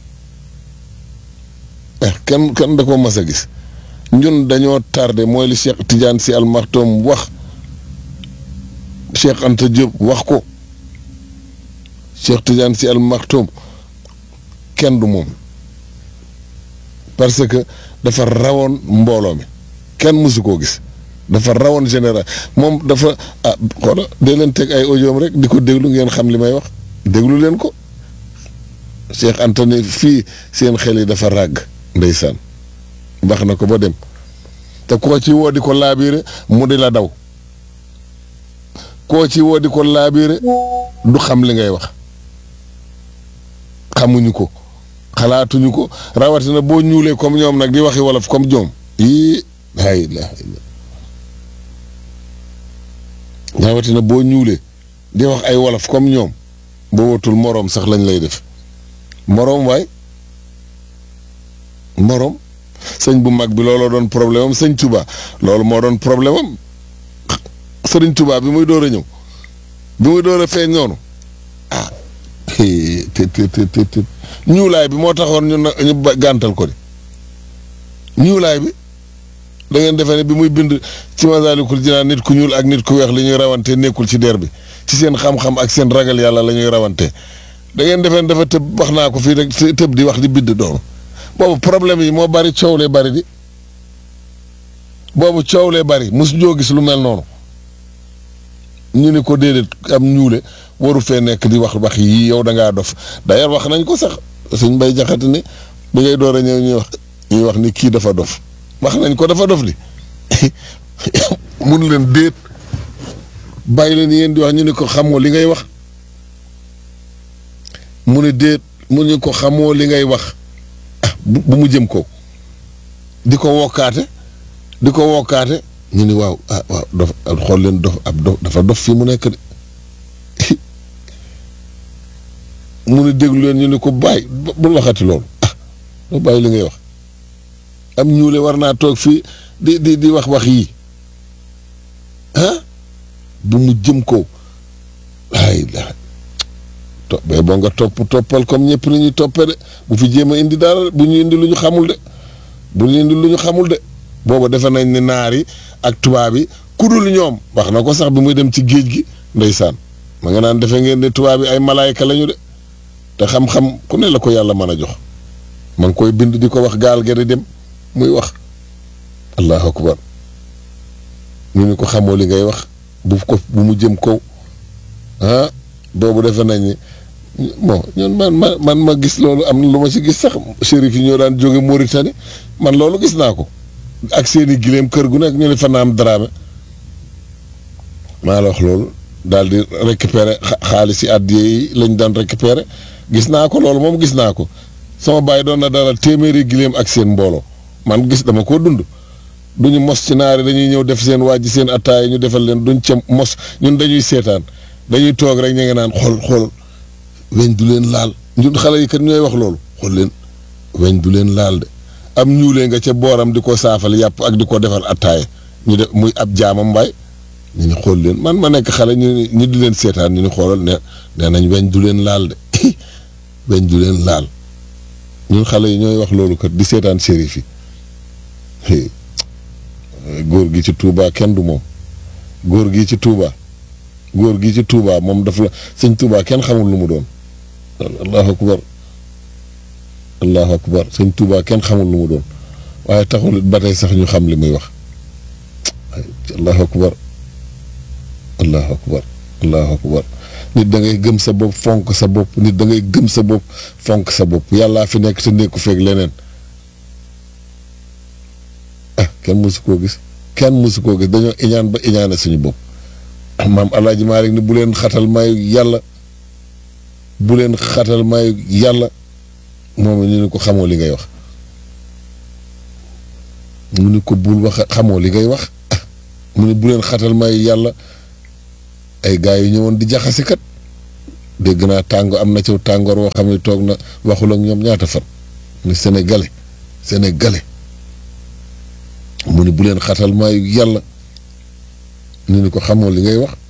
eh kenn kenn da ko mas a gis ñun dañoo tardé mooy li Cheikh Tidiane Sy Al Maktoum wax Cheikh Anta Diop wax ko Cheikh Tidiane Sy Al Maktoum kenn du moom parce que dafa rawoon mbooloo mi kenn mësu koo gis dafa rawoon général moom dafa ah xoola dee leen teg ay audioom rek di ko déglu ngeen xam li may wax déglu leen ko Cheikh Anta ne fii seen xel yi dafa ràgg ndeysaan wax na ko ba dem te koo ci woo di ko laabiire mu di la daw koo ci woo di ko laabiire du xam li ngay wax xamuñu ko xalaatuñu ko rawatina boo ñuulee comme ñoom nag di waxi wolof comme ñoom yii laa ilaaha illa rawatina boo ñuulee di wax ay wolof comme ñoom boo watul moroom sax lañ lay def moroom waay moroom sëñ bu mag bi looloo doon problème am sëñ Touba loolu moo doon problème am sëriñ Touba bi muy door a ñëw bi muy door a feeñ noonu ah te te te te ñuulaay bi moo taxoon ñu ñu gàntal ko di ñuulaay bi da ngeen defee ne bi muy bind ci Masaalikul Jinaan nit ku ñuul ak nit ku weex li ñuy rawante nekkul ci der bi ci seen xam-xam ak seen ragal yàlla la ñuy rawante da ngeen defee ne dafa tëb wax naa ko fii rek tëb di wax di bind doonu boobu problème yi moo bari coow lee bari di boobu coow lee bari mosu ñoo gis lu mel noonu ñu ni ko déedéet am ñuule waru fee nekk di wax wax yii yow da ngaa dof d'ailleurs wax nañ ko sax suñ bay jaxati ni bi ngay door a ñëw ñuy wax ñuy wax ni kii dafa dof wax nañ ko dafa dof li mun leen déet bàyyi leen yéen di wax ñu ni ko xamoo li ngay wax mu ne déet mu ni ko xamoo li ngay wax bu mu jëm ko di ko wokkaate di ko wokkaate ñu ni waaw ah waaw dof xool leen dof ab dof dafa dof fii mu nekk de mu ni déglu leen ñu ni ko bàyyi bul waxati loolu ah doo bàyyi li ngay wax am ñuule war naa toog fii di di di wax wax yii ah bu mu jëm ko ay la to mais boo nga topp toppal comme ñëpp ni ñuy toppee de bu fi jéem a indi dara bu ñu indi lu ñu xamul de bu ñu indi lu ñu xamul de booba defe nañ ni naar yi ak tubaab yi ku dul ñoom wax na ko sax bi muy dem ci géej gi ndeysaan ma nga naan defe ngeen ne tubaab yi ay malaayka lañu de te xam-xam ku ne la ko yàlla mën a jox ma ngi koy bind di ko wax gaal ga di dem muy wax allahu akbar ñu ni ko xamoo li ngay wax bu ko bu mu jëm kaw ah boobu defe nañ ni bon ñun man ma man ma gis loolu am na lu ma ci gis sax shérif yi ñoo daan jóge Mauritanie man loolu gis naa ko ak seeni gileem kër gu nekk ñu ne fa naam daraame maa la wax loolu daal di récupérer xaalis yi àddiya yi lañ daan récupérer gis naa ko loolu moom gis naa ko sama bàyyi doon na dara téeméeri gileem ak seen mbooloo man gis dama koo dund duñu mos ci naari dañuy ñëw def seen waaj seen attaay ñu defal leen duñ ca mos ñun dañuy seetaan dañuy toog rek ñu ngi naan xool xool weñ du leen laal ñun xale yi kat ñooy wax loolu xool leen weñ du leen laal de am ñuulee nga ca booram di ko saafal yàpp ak di ko defal attaaya ñu def muy ab jaamam mbaay ñu ni xool leen man ma nekk xale ñu ñu di leen seetaan ñu ni xoolal ne nee nañ weñ du leen laal de weñ du leen laal ñun xale yi ñooy wax loolu kat di seetaan shérif yi góor gi ci Touba kenn du moom góor gi ci Touba góor gi ci Touba moom daf la sëñ Touba kenn xamul lu mu doon allahu akbar allahu akbar sëñ Touba kenn xamul lu mu doon waaye taxul ba tey sax ñu xam li muy wax allahu akbar allahu akbar allahu akbar nit da ngay gëm sa bopp fonk sa bopp nit da ngay gëm sa bopp fonk sa bopp yàllaa fi nekk te nekku feeg leneen ah kenn mësu koo gis kenn mësu koo gis dañoo iñaan ba iñaane suñu bopp maam alaaji Maalik ni bu leen xatal mayu yàlla bu leen xatal mayu yàlla moom ñu ni ko xamoo li ngay wax mu ni ko bul wax xamoo li ngay wax ah mu ni bu leen xatal mayu yàlla ay gaa yu ñëwoon di jaxase kat dégg naa tàngo am na ci tàngoor woo xam ne toog na waxul ak ñoom ñaata fan ni sénégalais sénégalais mu ni bu leen xatal maayu yàlla ñu ni ko xamoo li ngay wax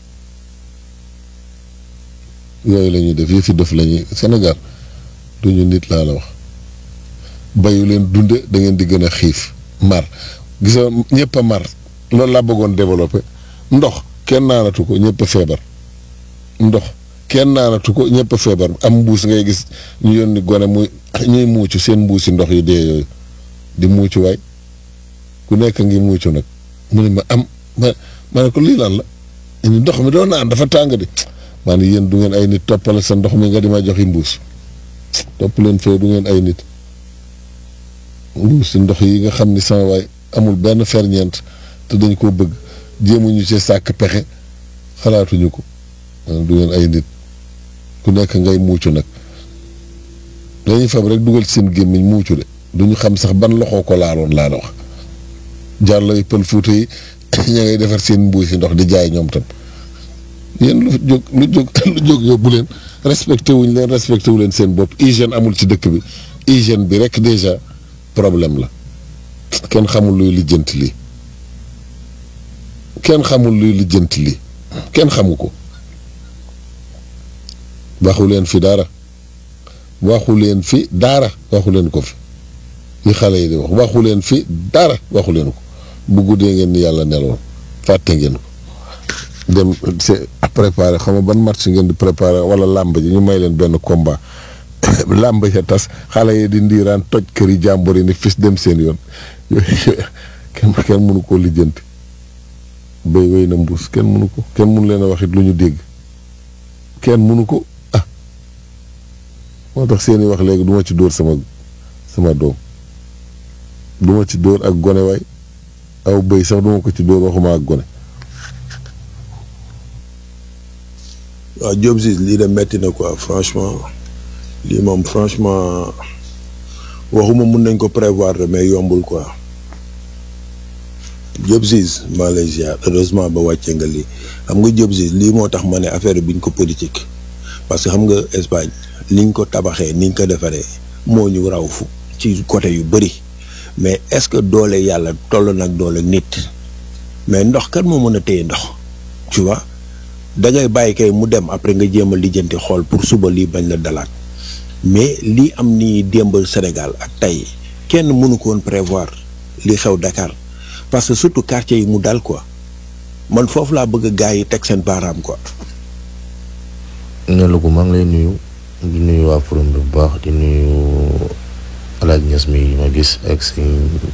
yooyu la ñuy def yëfi def la ñuy Sénégal duñu nit laa la wax bayu leen dunde da ngeen di gën a xiif mar gis nga ñëpp a mar loolu laa bëggoon développé ndox kenn naanatu ko ñëpp a feebar ndox kenn naanatu ko ñëpp a feebar am mbuus ngay gis ñu yónni gone muy ñuy muucu seen mbuusi ndox yi dee yooyu di muucu waay ku nekk ngi muucu nag mu ne ma am ma ma ne ko lii lan la ñu ndox mi doo naan dafa tàng di maa ne yéen du ngeen ay nit toppale sa ndox mi nga di ma joxi mbuus topp leen fee du ngeen ay nit mbuusi ndox yi nga xam ni sama waay amul benn ferñeent te dañ koo bëgg jéemuñu ci sàkk pexe xalaatuñu ko du ngeen ay nit ku nekk ngay muucu nag dañuy fab rek dugal ci seen gémmiñ muucu de duñu xam sax ban loxoo ko laaloon laa la wax jàllo yi pël fuuta yi ña ngay defar seen mbuusi ndox di jaay ñoom tam yéen lu jóg lu jóg lu jóg yóbbu leen respecté wuñ leen respecté wu leen seen bopp hygiène amul ci dëkk bi hygiène bi rek déjà problème la kenn xamul luy lijjanti lii kenn xamul luy lijjanti lii kenn xamu ko waxu leen fi dara waxu leen fi dara waxu leen ko fi yi xale yi di wax waxu leen fi dara waxu leen ko bu guddee ngeen ni yàlla neloon fàtte ngeen ko dem c'est préparé xam nga ban match ngeen di préparé wala làmb ji ñu may leen benn combat làmb ja tas xale yi di ndiiraan toj kër yi jàmbur yi ni fis dem seen yoon kenn kenn mënu koo lijjanti béy wéy na mbuus kenn mënu ko kenn mënu leen a wax it lu ñu dégg kenn mënu ko ah moo tax seeni wax léegi du ma ci dóor sama sama doom du ma ci dóor ak gone waay aw béy sax du ma ko ci dóor waxuma ak gone waaw Diop Ziz lii de metti na quoi franchement lii moom franchement waxuma mun nañ ko prévoir de mais yombul quoi Diop Ziz maa lay ziar heureusement ba wàcce nga lii xam nga Diop Ziz lii moo tax ma ne affaire bi ñu ko politique parce que xam nga Espagne niñ ko tabaxee niñ ko defaree moo ñu raw fu ci côté yu bëri mais est-ce que doole yàlla toll nag doole nit mais ndox kan moo mën a téye ndox tu vois da ngay bàyyi kay mu dem après nga jéem a lijjanti xool pour suba lii bañ la dalaat mais lii am nii démb Sénégal ak tey kenn mënu ko woon prévoir li xew Dakar parce que surtout quartier yi mu dal quoi man foofu laa bëgg gars yi teg seen baaraam quoi. ne ko maa ngi lay nuyu di nuyu waa forum bi bu baax di nuyu alaaj Ñas mi ma gis ak si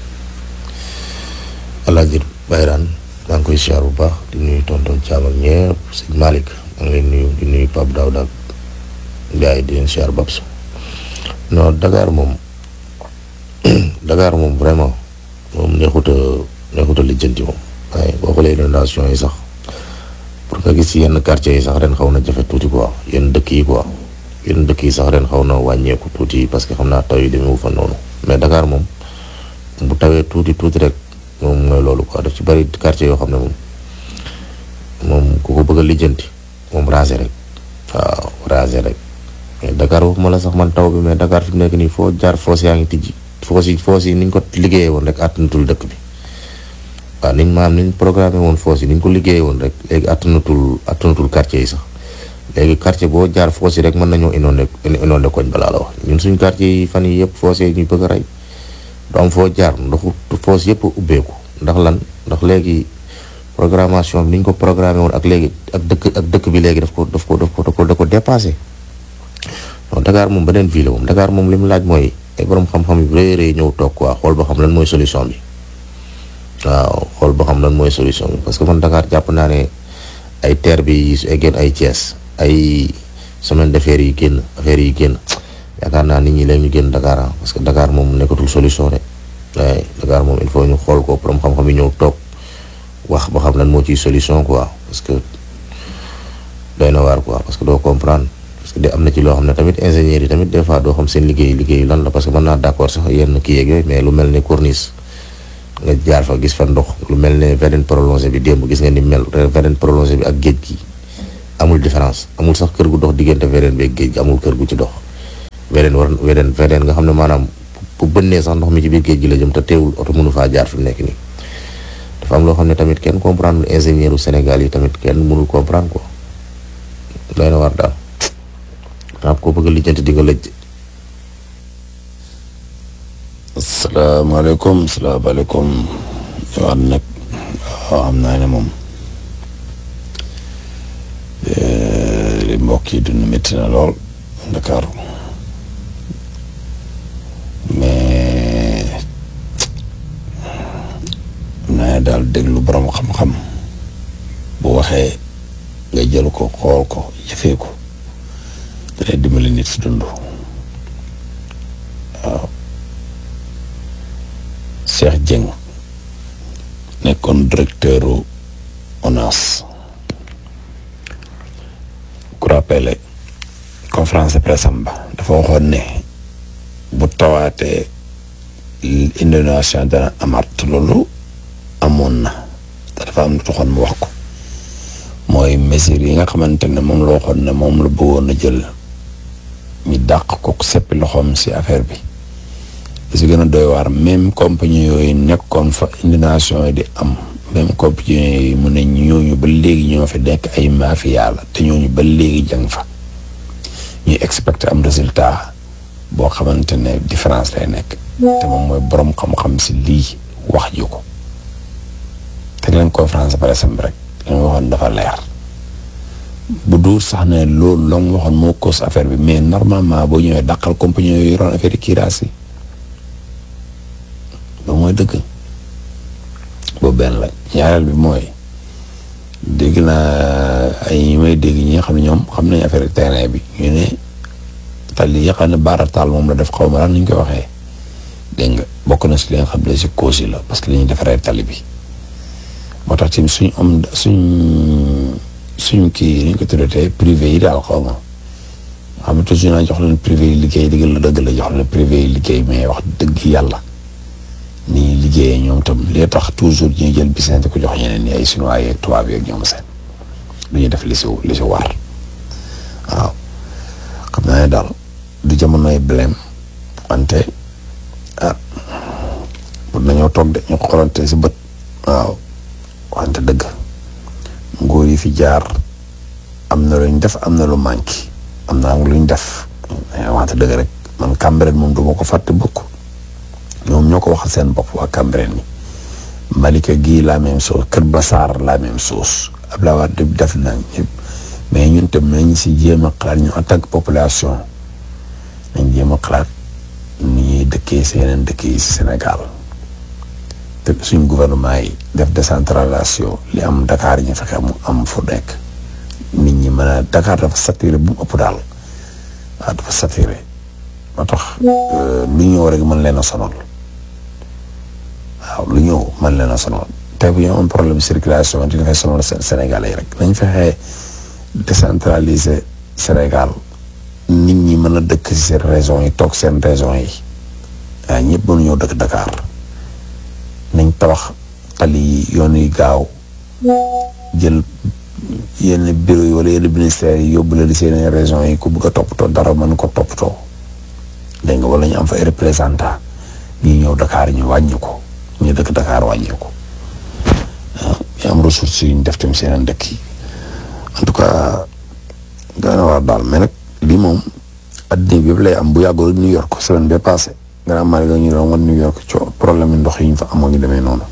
alaaj Bayraan maa ngi koy siyaar bu baax di nuyu tonton Thiam ak ñëpp sëñ Malick maa ngi leen nuyu di nuyu Pape Daouda ak gars yi di leen siyaar Babs non Dakar moom Dakar moom vraiment moom neexut a neexut a lijjanti moom waaye boo xoolee inondation yi sax pour nga gis yenn quartier yi sax ren xaw na jafe tuuti quoi yenn dëkk yi quoi yenn dëkk yi sax ren xaw na wàññeeku tuuti parce que xam naa taw yi demewu fa noonu mais Dakar moom bu tawee tuuti tuuti rek. moom mooy loolu quoi daf ci bari quartier yoo xam ne moom moom ku ko bëgg a lijjanti moom raser rek waaw raser rek mais Dakar waxuma la sax man taw bi mais Dakar fi mu nekk nii foo jaar foos yaa ngi tijji foos yi foos yi niñ ko liggéeyee woon rek àttanatul dëkk bi waaw niñ maam niñ programmé woon foos yi niñ ko liggéeyee woon rek léegi àttanatul àttanatul quartier yi sax léegi quartier boo jaar foos yi rek mën nañoo inondé inondé koñ balaa la wax ñun suñ quartier yi fan yi yëpp foos yi ñuy bëgg a rey du am foo jaar ndoxu foos yëpp ubbeeku ndax lan ndax léegi programmation bi ni ñu ko programmé woon ak léegi ak dëkk ak dëkk bi léegi daf ko daf ko daf ko da ko dépassé non Dakar moom beneen ville moom Dakar moom li mu laaj mooy ay borom xam-xam yu rëy rëy ñëw toog quoi xool ba xam lan mooy solution bi waaw xool ba xam lan mooy solution bi parce que man Dakar jàpp naa ne ay terre bi su eggeen ay Thiès ay semaine d'affaires yi génn affaires yi génn yaakaar naa nit ñi léegi ñu génn Dakar ah parce que Dakar moom nekkatul solution de waaye Dakar moom il faut ñu xool ko borom xam-xam yi ñëw toog wax ba xam lan moo ciy solution quoi parce que doy na waar quoi parce que doo comprendre parce que de am na ci loo xam ne tamit ingénieurs yi tamit des fois doo xam seen liggéey liggéey lan la parce que mën naa d'accord sax yenn kii yeeg yooyu mais lu mel ni corniche nga jaar fa gis fa ndox lu mel ne VDN prolongé bi démb gis nga ni mel VDN prolongé bi ak géej gi amul différence amul sax kër gu dox diggante VDN beeg géej gi amul kër gu ci dox VDN war VDN VDN nga xam ne maanaam bu bënnee sax ndox mi ci biir géej gi la jëm te teewul oto mënu faa jaar fi mu nekk nii dafa am loo xam ne tamit kenn comprendre ingénieur u Sénégal yi tamit kenn mënul comprendre quoi doy na war daal xam ko bëgg a lijjanti di nga lëj asalaamaaleykum asalaamaaleykum waat nag waaw xam naa ne moom li mbokk yi dund métti na lool Ndakaaru mais xam naa ne daal déglu borom xam-xam bu waxee nga jël ko xool ko jëfee ko danay dimbali nit si dund waaw Cheikh Dieng nekkoon directeur u ONAS ku rappelé conférence de presse am ba dafa waxoon ne bu tawaatee inondation dana amaat loolu amoon na te dafa am lu taxoon mu wax ko mooy mesures yi nga xamante ne moom la waxoon ne moom la bëggoon a jël ñu dàq ko seppi loxoom si affaire bi li si gën a doy waar même compagnie yooyu nekkoon fa inondation yi di am même compagnie yooyu mu ne ñooñu ba léegi ñoo fi nekk ay mafia la te ñooñu ba léegi jàng fa ñuy expecté am résultat boo xamante ne différence lay nekk te moom mooy borom xam-xam si lii wax ji ko teg leen conférence par exemple rek li ma waxoon dafa leer bu duur sax ne loolu la mu waxoon moo cause affaire bi mais normalement boo ñëwee dàqal compagnie yooyu yoroon affaire yi kiiraas yi loolu mooy dëgg boobu benn la ñaareel bi mooy dégg naa ay ñi may dégg ñi nga xam ne ñoom xam nañ affaire terrain bi ñu ne tali yi xam ne baarataal moom la def xaw ma lan ni ñu koy waxee dégg nga bokk na si li nga xam ne si cause yi la parce que li ñuy defaree tali bi moo tax tamit suñ am suñ suñ kii ni ñu ko tuddee privé yi daal xaw ma xam ne toujours naa jox leen privé yi liggéey dëgg la dëgg la jox leen privé yi liggéey mais wax dëgg yàlla ni ñuy liggéeyee ñoom tam li tax toujours ñuy jël business di ko jox ñeneen ñi ay chinois yeeg tubaab yeeg ñoom seen lu ñuy def li si li si war waaw xam naa ne daal du jamonoy blème wante ah pour nañoo toog de ñu xoolante si bët waaw wante dëgg nguur yi fi jaar am na luñ def am na lu manqué am na luñ def wante dëgg rek man Cambérène moom du ma ko fàtte bokk ñoom ñoo ko waxal seen bopp waa Cambérène ni Malika gii la même chose Kër Bassar la même chose Abdoulaye Wade def na ñëpp mais ñun tam nañ si jéem a xalaat ñu en tant que population nañ jéem a xalaat ni ñuy dëkkee si yeneen dëkk yi si Sénégal te suñ gouvernement yi def décentralisation li am Dakar ñu fexe mu am fu nekk nit ñi mën a Dakar dafa saturé bu mu ëpp daal waaw dafa saturé moo tax lu ñëw rek mën leen a sonal waaw lu ñëw mën leen a sonal tey bu ñu am problème circulation dina fay sonal Sénégalais yi rek nañ fexe décentraliser Sénégal nit ñi mën a dëkk si seen régions yi toog seen régions yi waaw ñëpp mënuñoo dëkk Dakar nañ tabax tali yi yoon yi gaaw jël yenn bureau yi wala yenn ministères yi yóbbu la di seen régions yi ku bëgg a toppatoo dara mën ko toppatoo dégg nga wala ñu am fa ay représentant ñi ñëw Dakar ñu wàññi ko ñu dëkk Dakar wàññi ko waaw ñu am ressources yu ñu def tamit seen dëkk yi en tout cas dana war daal mais nag lii moom addina bi yëpp lay am bu yàggul New York semaine bee passé nga am Marie ñu doon wan New York coo problème yi ndox yi ñu fa amoo ñu demee noonu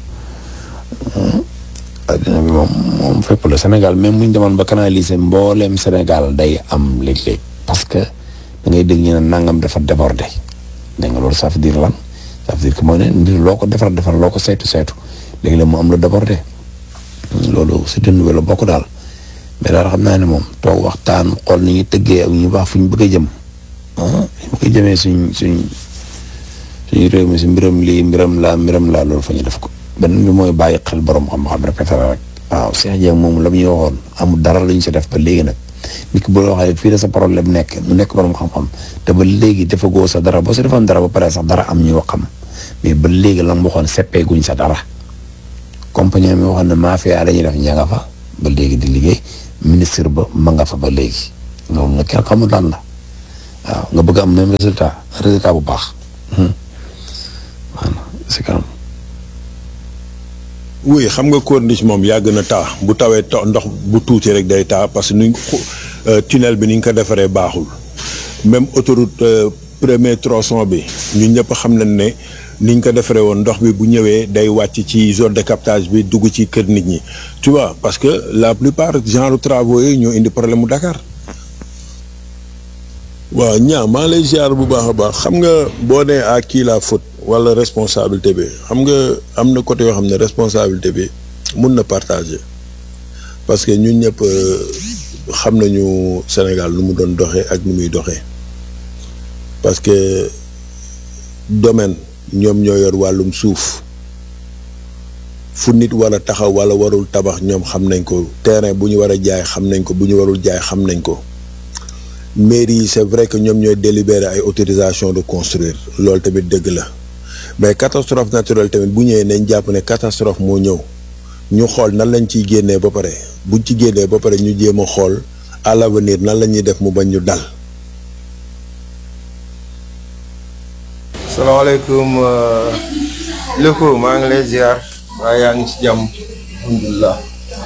addina bi moom moom fépp la Sénégal même bu ñu demoon ba canaliser mbooleem Sénégal day am léeg-léeg parce que da ngay dégg ñu ne nangam dafa débordé dégg nga loolu ça veut dire lan ça veut dire que mooy ne mbir loo ko defar defar loo ko saytu saytu léegi la mu am lu débordé loolu c'est une nouvelle bokk daal mais daal xam naa ne moom toog waxtaan xool ni ñu tëggee ak ñu baax fu ñu bëgg a jëm ah fu ñu bëgg a jëmee suñ suñ suñu réew mi si mbiram lii mbiram laa mbiram laa loolu fa ñu def ko beneen bi mooy bàyyi xel borom xam-xam répété rek waaw Cheikh Dieng moom la mu ñu waxoon amul dara lu ñu si def ba léegi nag nit ki bu la waxee fii la sa problème nekk mu nekk borom xam-xam te ba léegi dafa góor sa dara boo si defoon dara ba pare sax dara am ñu wax xam mais ba léegi la mu waxoon seppee guñ sa dara compagnie mi waxoon ne mafia dañuy def ña nga fa ba léegi di liggéey ministre ba ma nga fa ba léegi loolu nag kenn xamul lan la waaw nga bëgg am même résultat résultat bu baax voilà c'est quand oui xam nga corniche moom yàgg na taa bu tawee to ndox bu tuuti rek day taa parce que nuñ tunnel bi ni ñu ko defaree baaxul même autoroute premier tronçon bi ñun ñëpp xam nañ ne ni ñu ko defaree woon ndox bi bu ñëwee day wàcc ci zone de captage bi dugg ci kër nit ñi tu vois parce que la plupart genre travaux yi ñoo indi problème mu Dakar. waaw ñaa maa lay ziar bu baax a baax xam nga boo nee à qui la faute wala responsabilité bi xam nga am na côté yoo xam ne responsabilité bi mun na partager parce que ñun ñëpp xam nañu Sénégal nu mu doon doxee ak nu muy doxee parce que domaine ñoom ñoo yor wàllum suuf fu nit war a taxaw wala warul tabax ñoom xam nañ ko terrain bu ñu war a jaay xam nañ ko bu ñu warul jaay xam nañ ko. mairie yi c'est vrai que ñoom ñooy délibérer ay autorisation de construire loolu tamit dëgg la mais catastrophe naturelle tamit bu ñëwee nañ jàpp ne catastrophe moo ñëw ñu xool nan lañ ciy génnee ba pare buñ ci génnee ba pare ñu jéem a xool à l'avenir nan la ñuy def mu bañ ñu dal. salaamaaleykum Leko maa ngi lay ziar waaye yaa ngi ci jàmm alhamdulilah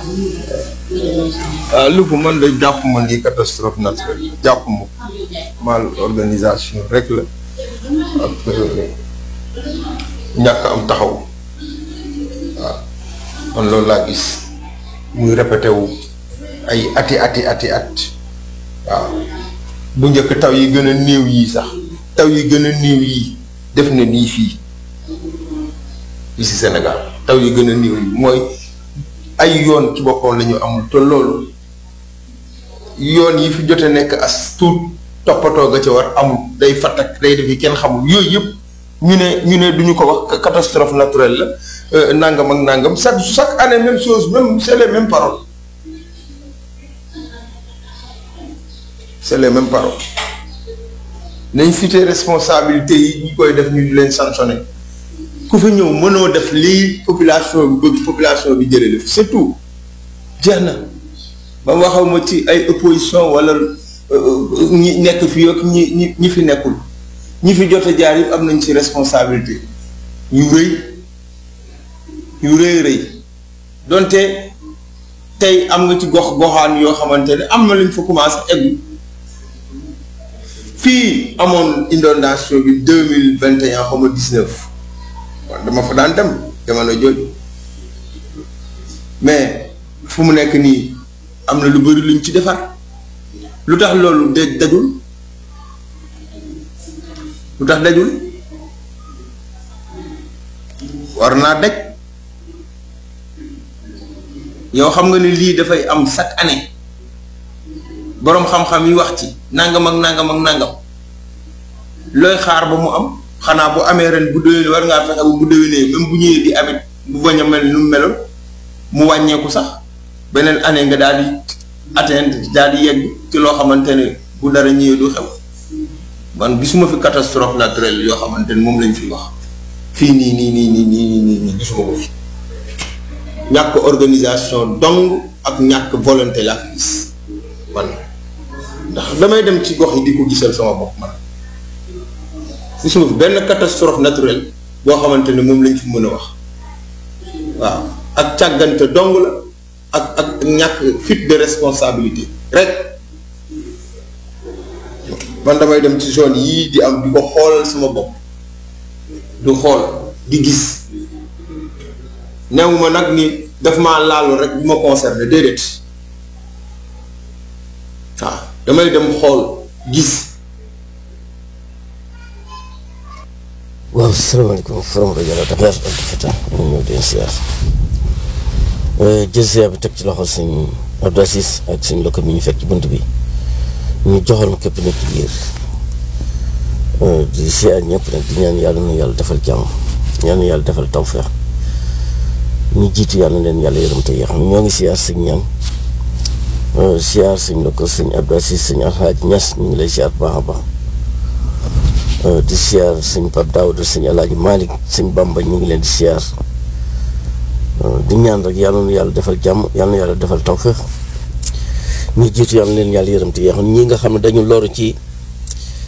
ah Leko man de jàpp ma ni catastrophe naturelle jàpp ma mal organisation rek la ak ñàkk am taxaw waaw man loolu laa gis muy répété wu ay ati ati ati at waaw bu njëkk taw yi gën a néew yii sax taw yi gën a néew yii def na nii fii fii si Sénégal taw yi gën a néew yi mooy ay yoon ci boppam la ñu amul te loolu yoon yi fi jote nekk as tuut toppatoo ga ca war amul day fattak day def yi kenn xamul yooyu yëpp ñu ne ñu ne duñu ko wax catastrophe naturelle la nangam ak nangam chaque chaque année même chose même c'est les mêmes paroles c'est les mêmes paroles nañ cité responsabilité yi ñi koy def ñu di leen sanctionné ku fi ñëw mënoo def lii population bi bëgg population bi jëlee def c'est tout jeex na ba waxaw ma ci ay opposition wala ñi nekk fi ak ñi ñi ñi fi nekkul ñi fi jot a jaar yëpp am nañ ci responsabilité yu rëy yu rëy rëy donte tey am nga ci gox goxaan yoo xamante ne am na luñ fa commencé egg fii amoon inondation bi deux mille vingt et un xaw ma dix neuf waaw dama fa daan dem jamono jooju mais fu mu nekk nii am na lu bari luñ ci defar lu tax loolu de dajul lu tax dajul war naa daj yow xam nga ni lii dafay am chaque année boroom xam-xam yi wax ci nangam ak nangam ak nangam looy xaar ba mu am xanaa bu amee ren bu déwénee war ngaa fexe ba bu déwénee même bu ñëwee di amit bu bañ a mel nu mu meloon mu wàññeeku sax beneen année nga daal di atteindre daal di yegg ci loo xamante ne bu dara ñëwee du xew man gisuma fi catastrophe naturelle yoo xamante ne moom lañ fi wax fii nii nii nii nii nii nii nii gisuma ko fi ñàkk organisation dong ak ñàkk volonté laa fi gis man ndax damay dem ci gox yi di ko gisal sama bopp man gisuma fi benn catastrophe naturelle boo xamante ne moom lañ fi mën a wax waaw ak càggante dong la ak ak ñàkk fuite de responsabilité rek man damay dem ci zone yii di am di ko xoolal sama bopp du xool di gis newuma nag ni daf maa laalu rek bu ma concerné déedéet waaw damay dem xool gis waaw salaamaaleykum forom rajo la Dakar Abdou Fatah ñu ñëw di siyaar jël siyaar bi teg ci loxo sëñ Abdou Aziz ak sëñ lokko mi ñu fekk ci bunt bi ñu joxal ma képp nekk ci biir di siyaar ñëpp nag di ñaan yàlla na yàlla defal jàmm ñaan yàlla defal tawfeex ñu jiitu yàlla na leen yàlla yërëm te yéex ñoo ngi siyaar sëñ ñaan siyaar sëñ lokko sëñ Abdou Aziz sëñ Alhaaj Ñas ñu ngi lay siyaar bu baax a baax di siyaar sëñ Pape Daouda sëñ Alaaji Malick sëñ Bamba ñu ngi leen di siyaar di ñaan rek yàlla na yàlla defal jàmm yàlla na yàlla defal tawfeex ñi jiitu yàlla leen yàlla yërëm te yeexoon ñi nga xam ne dañu loru ci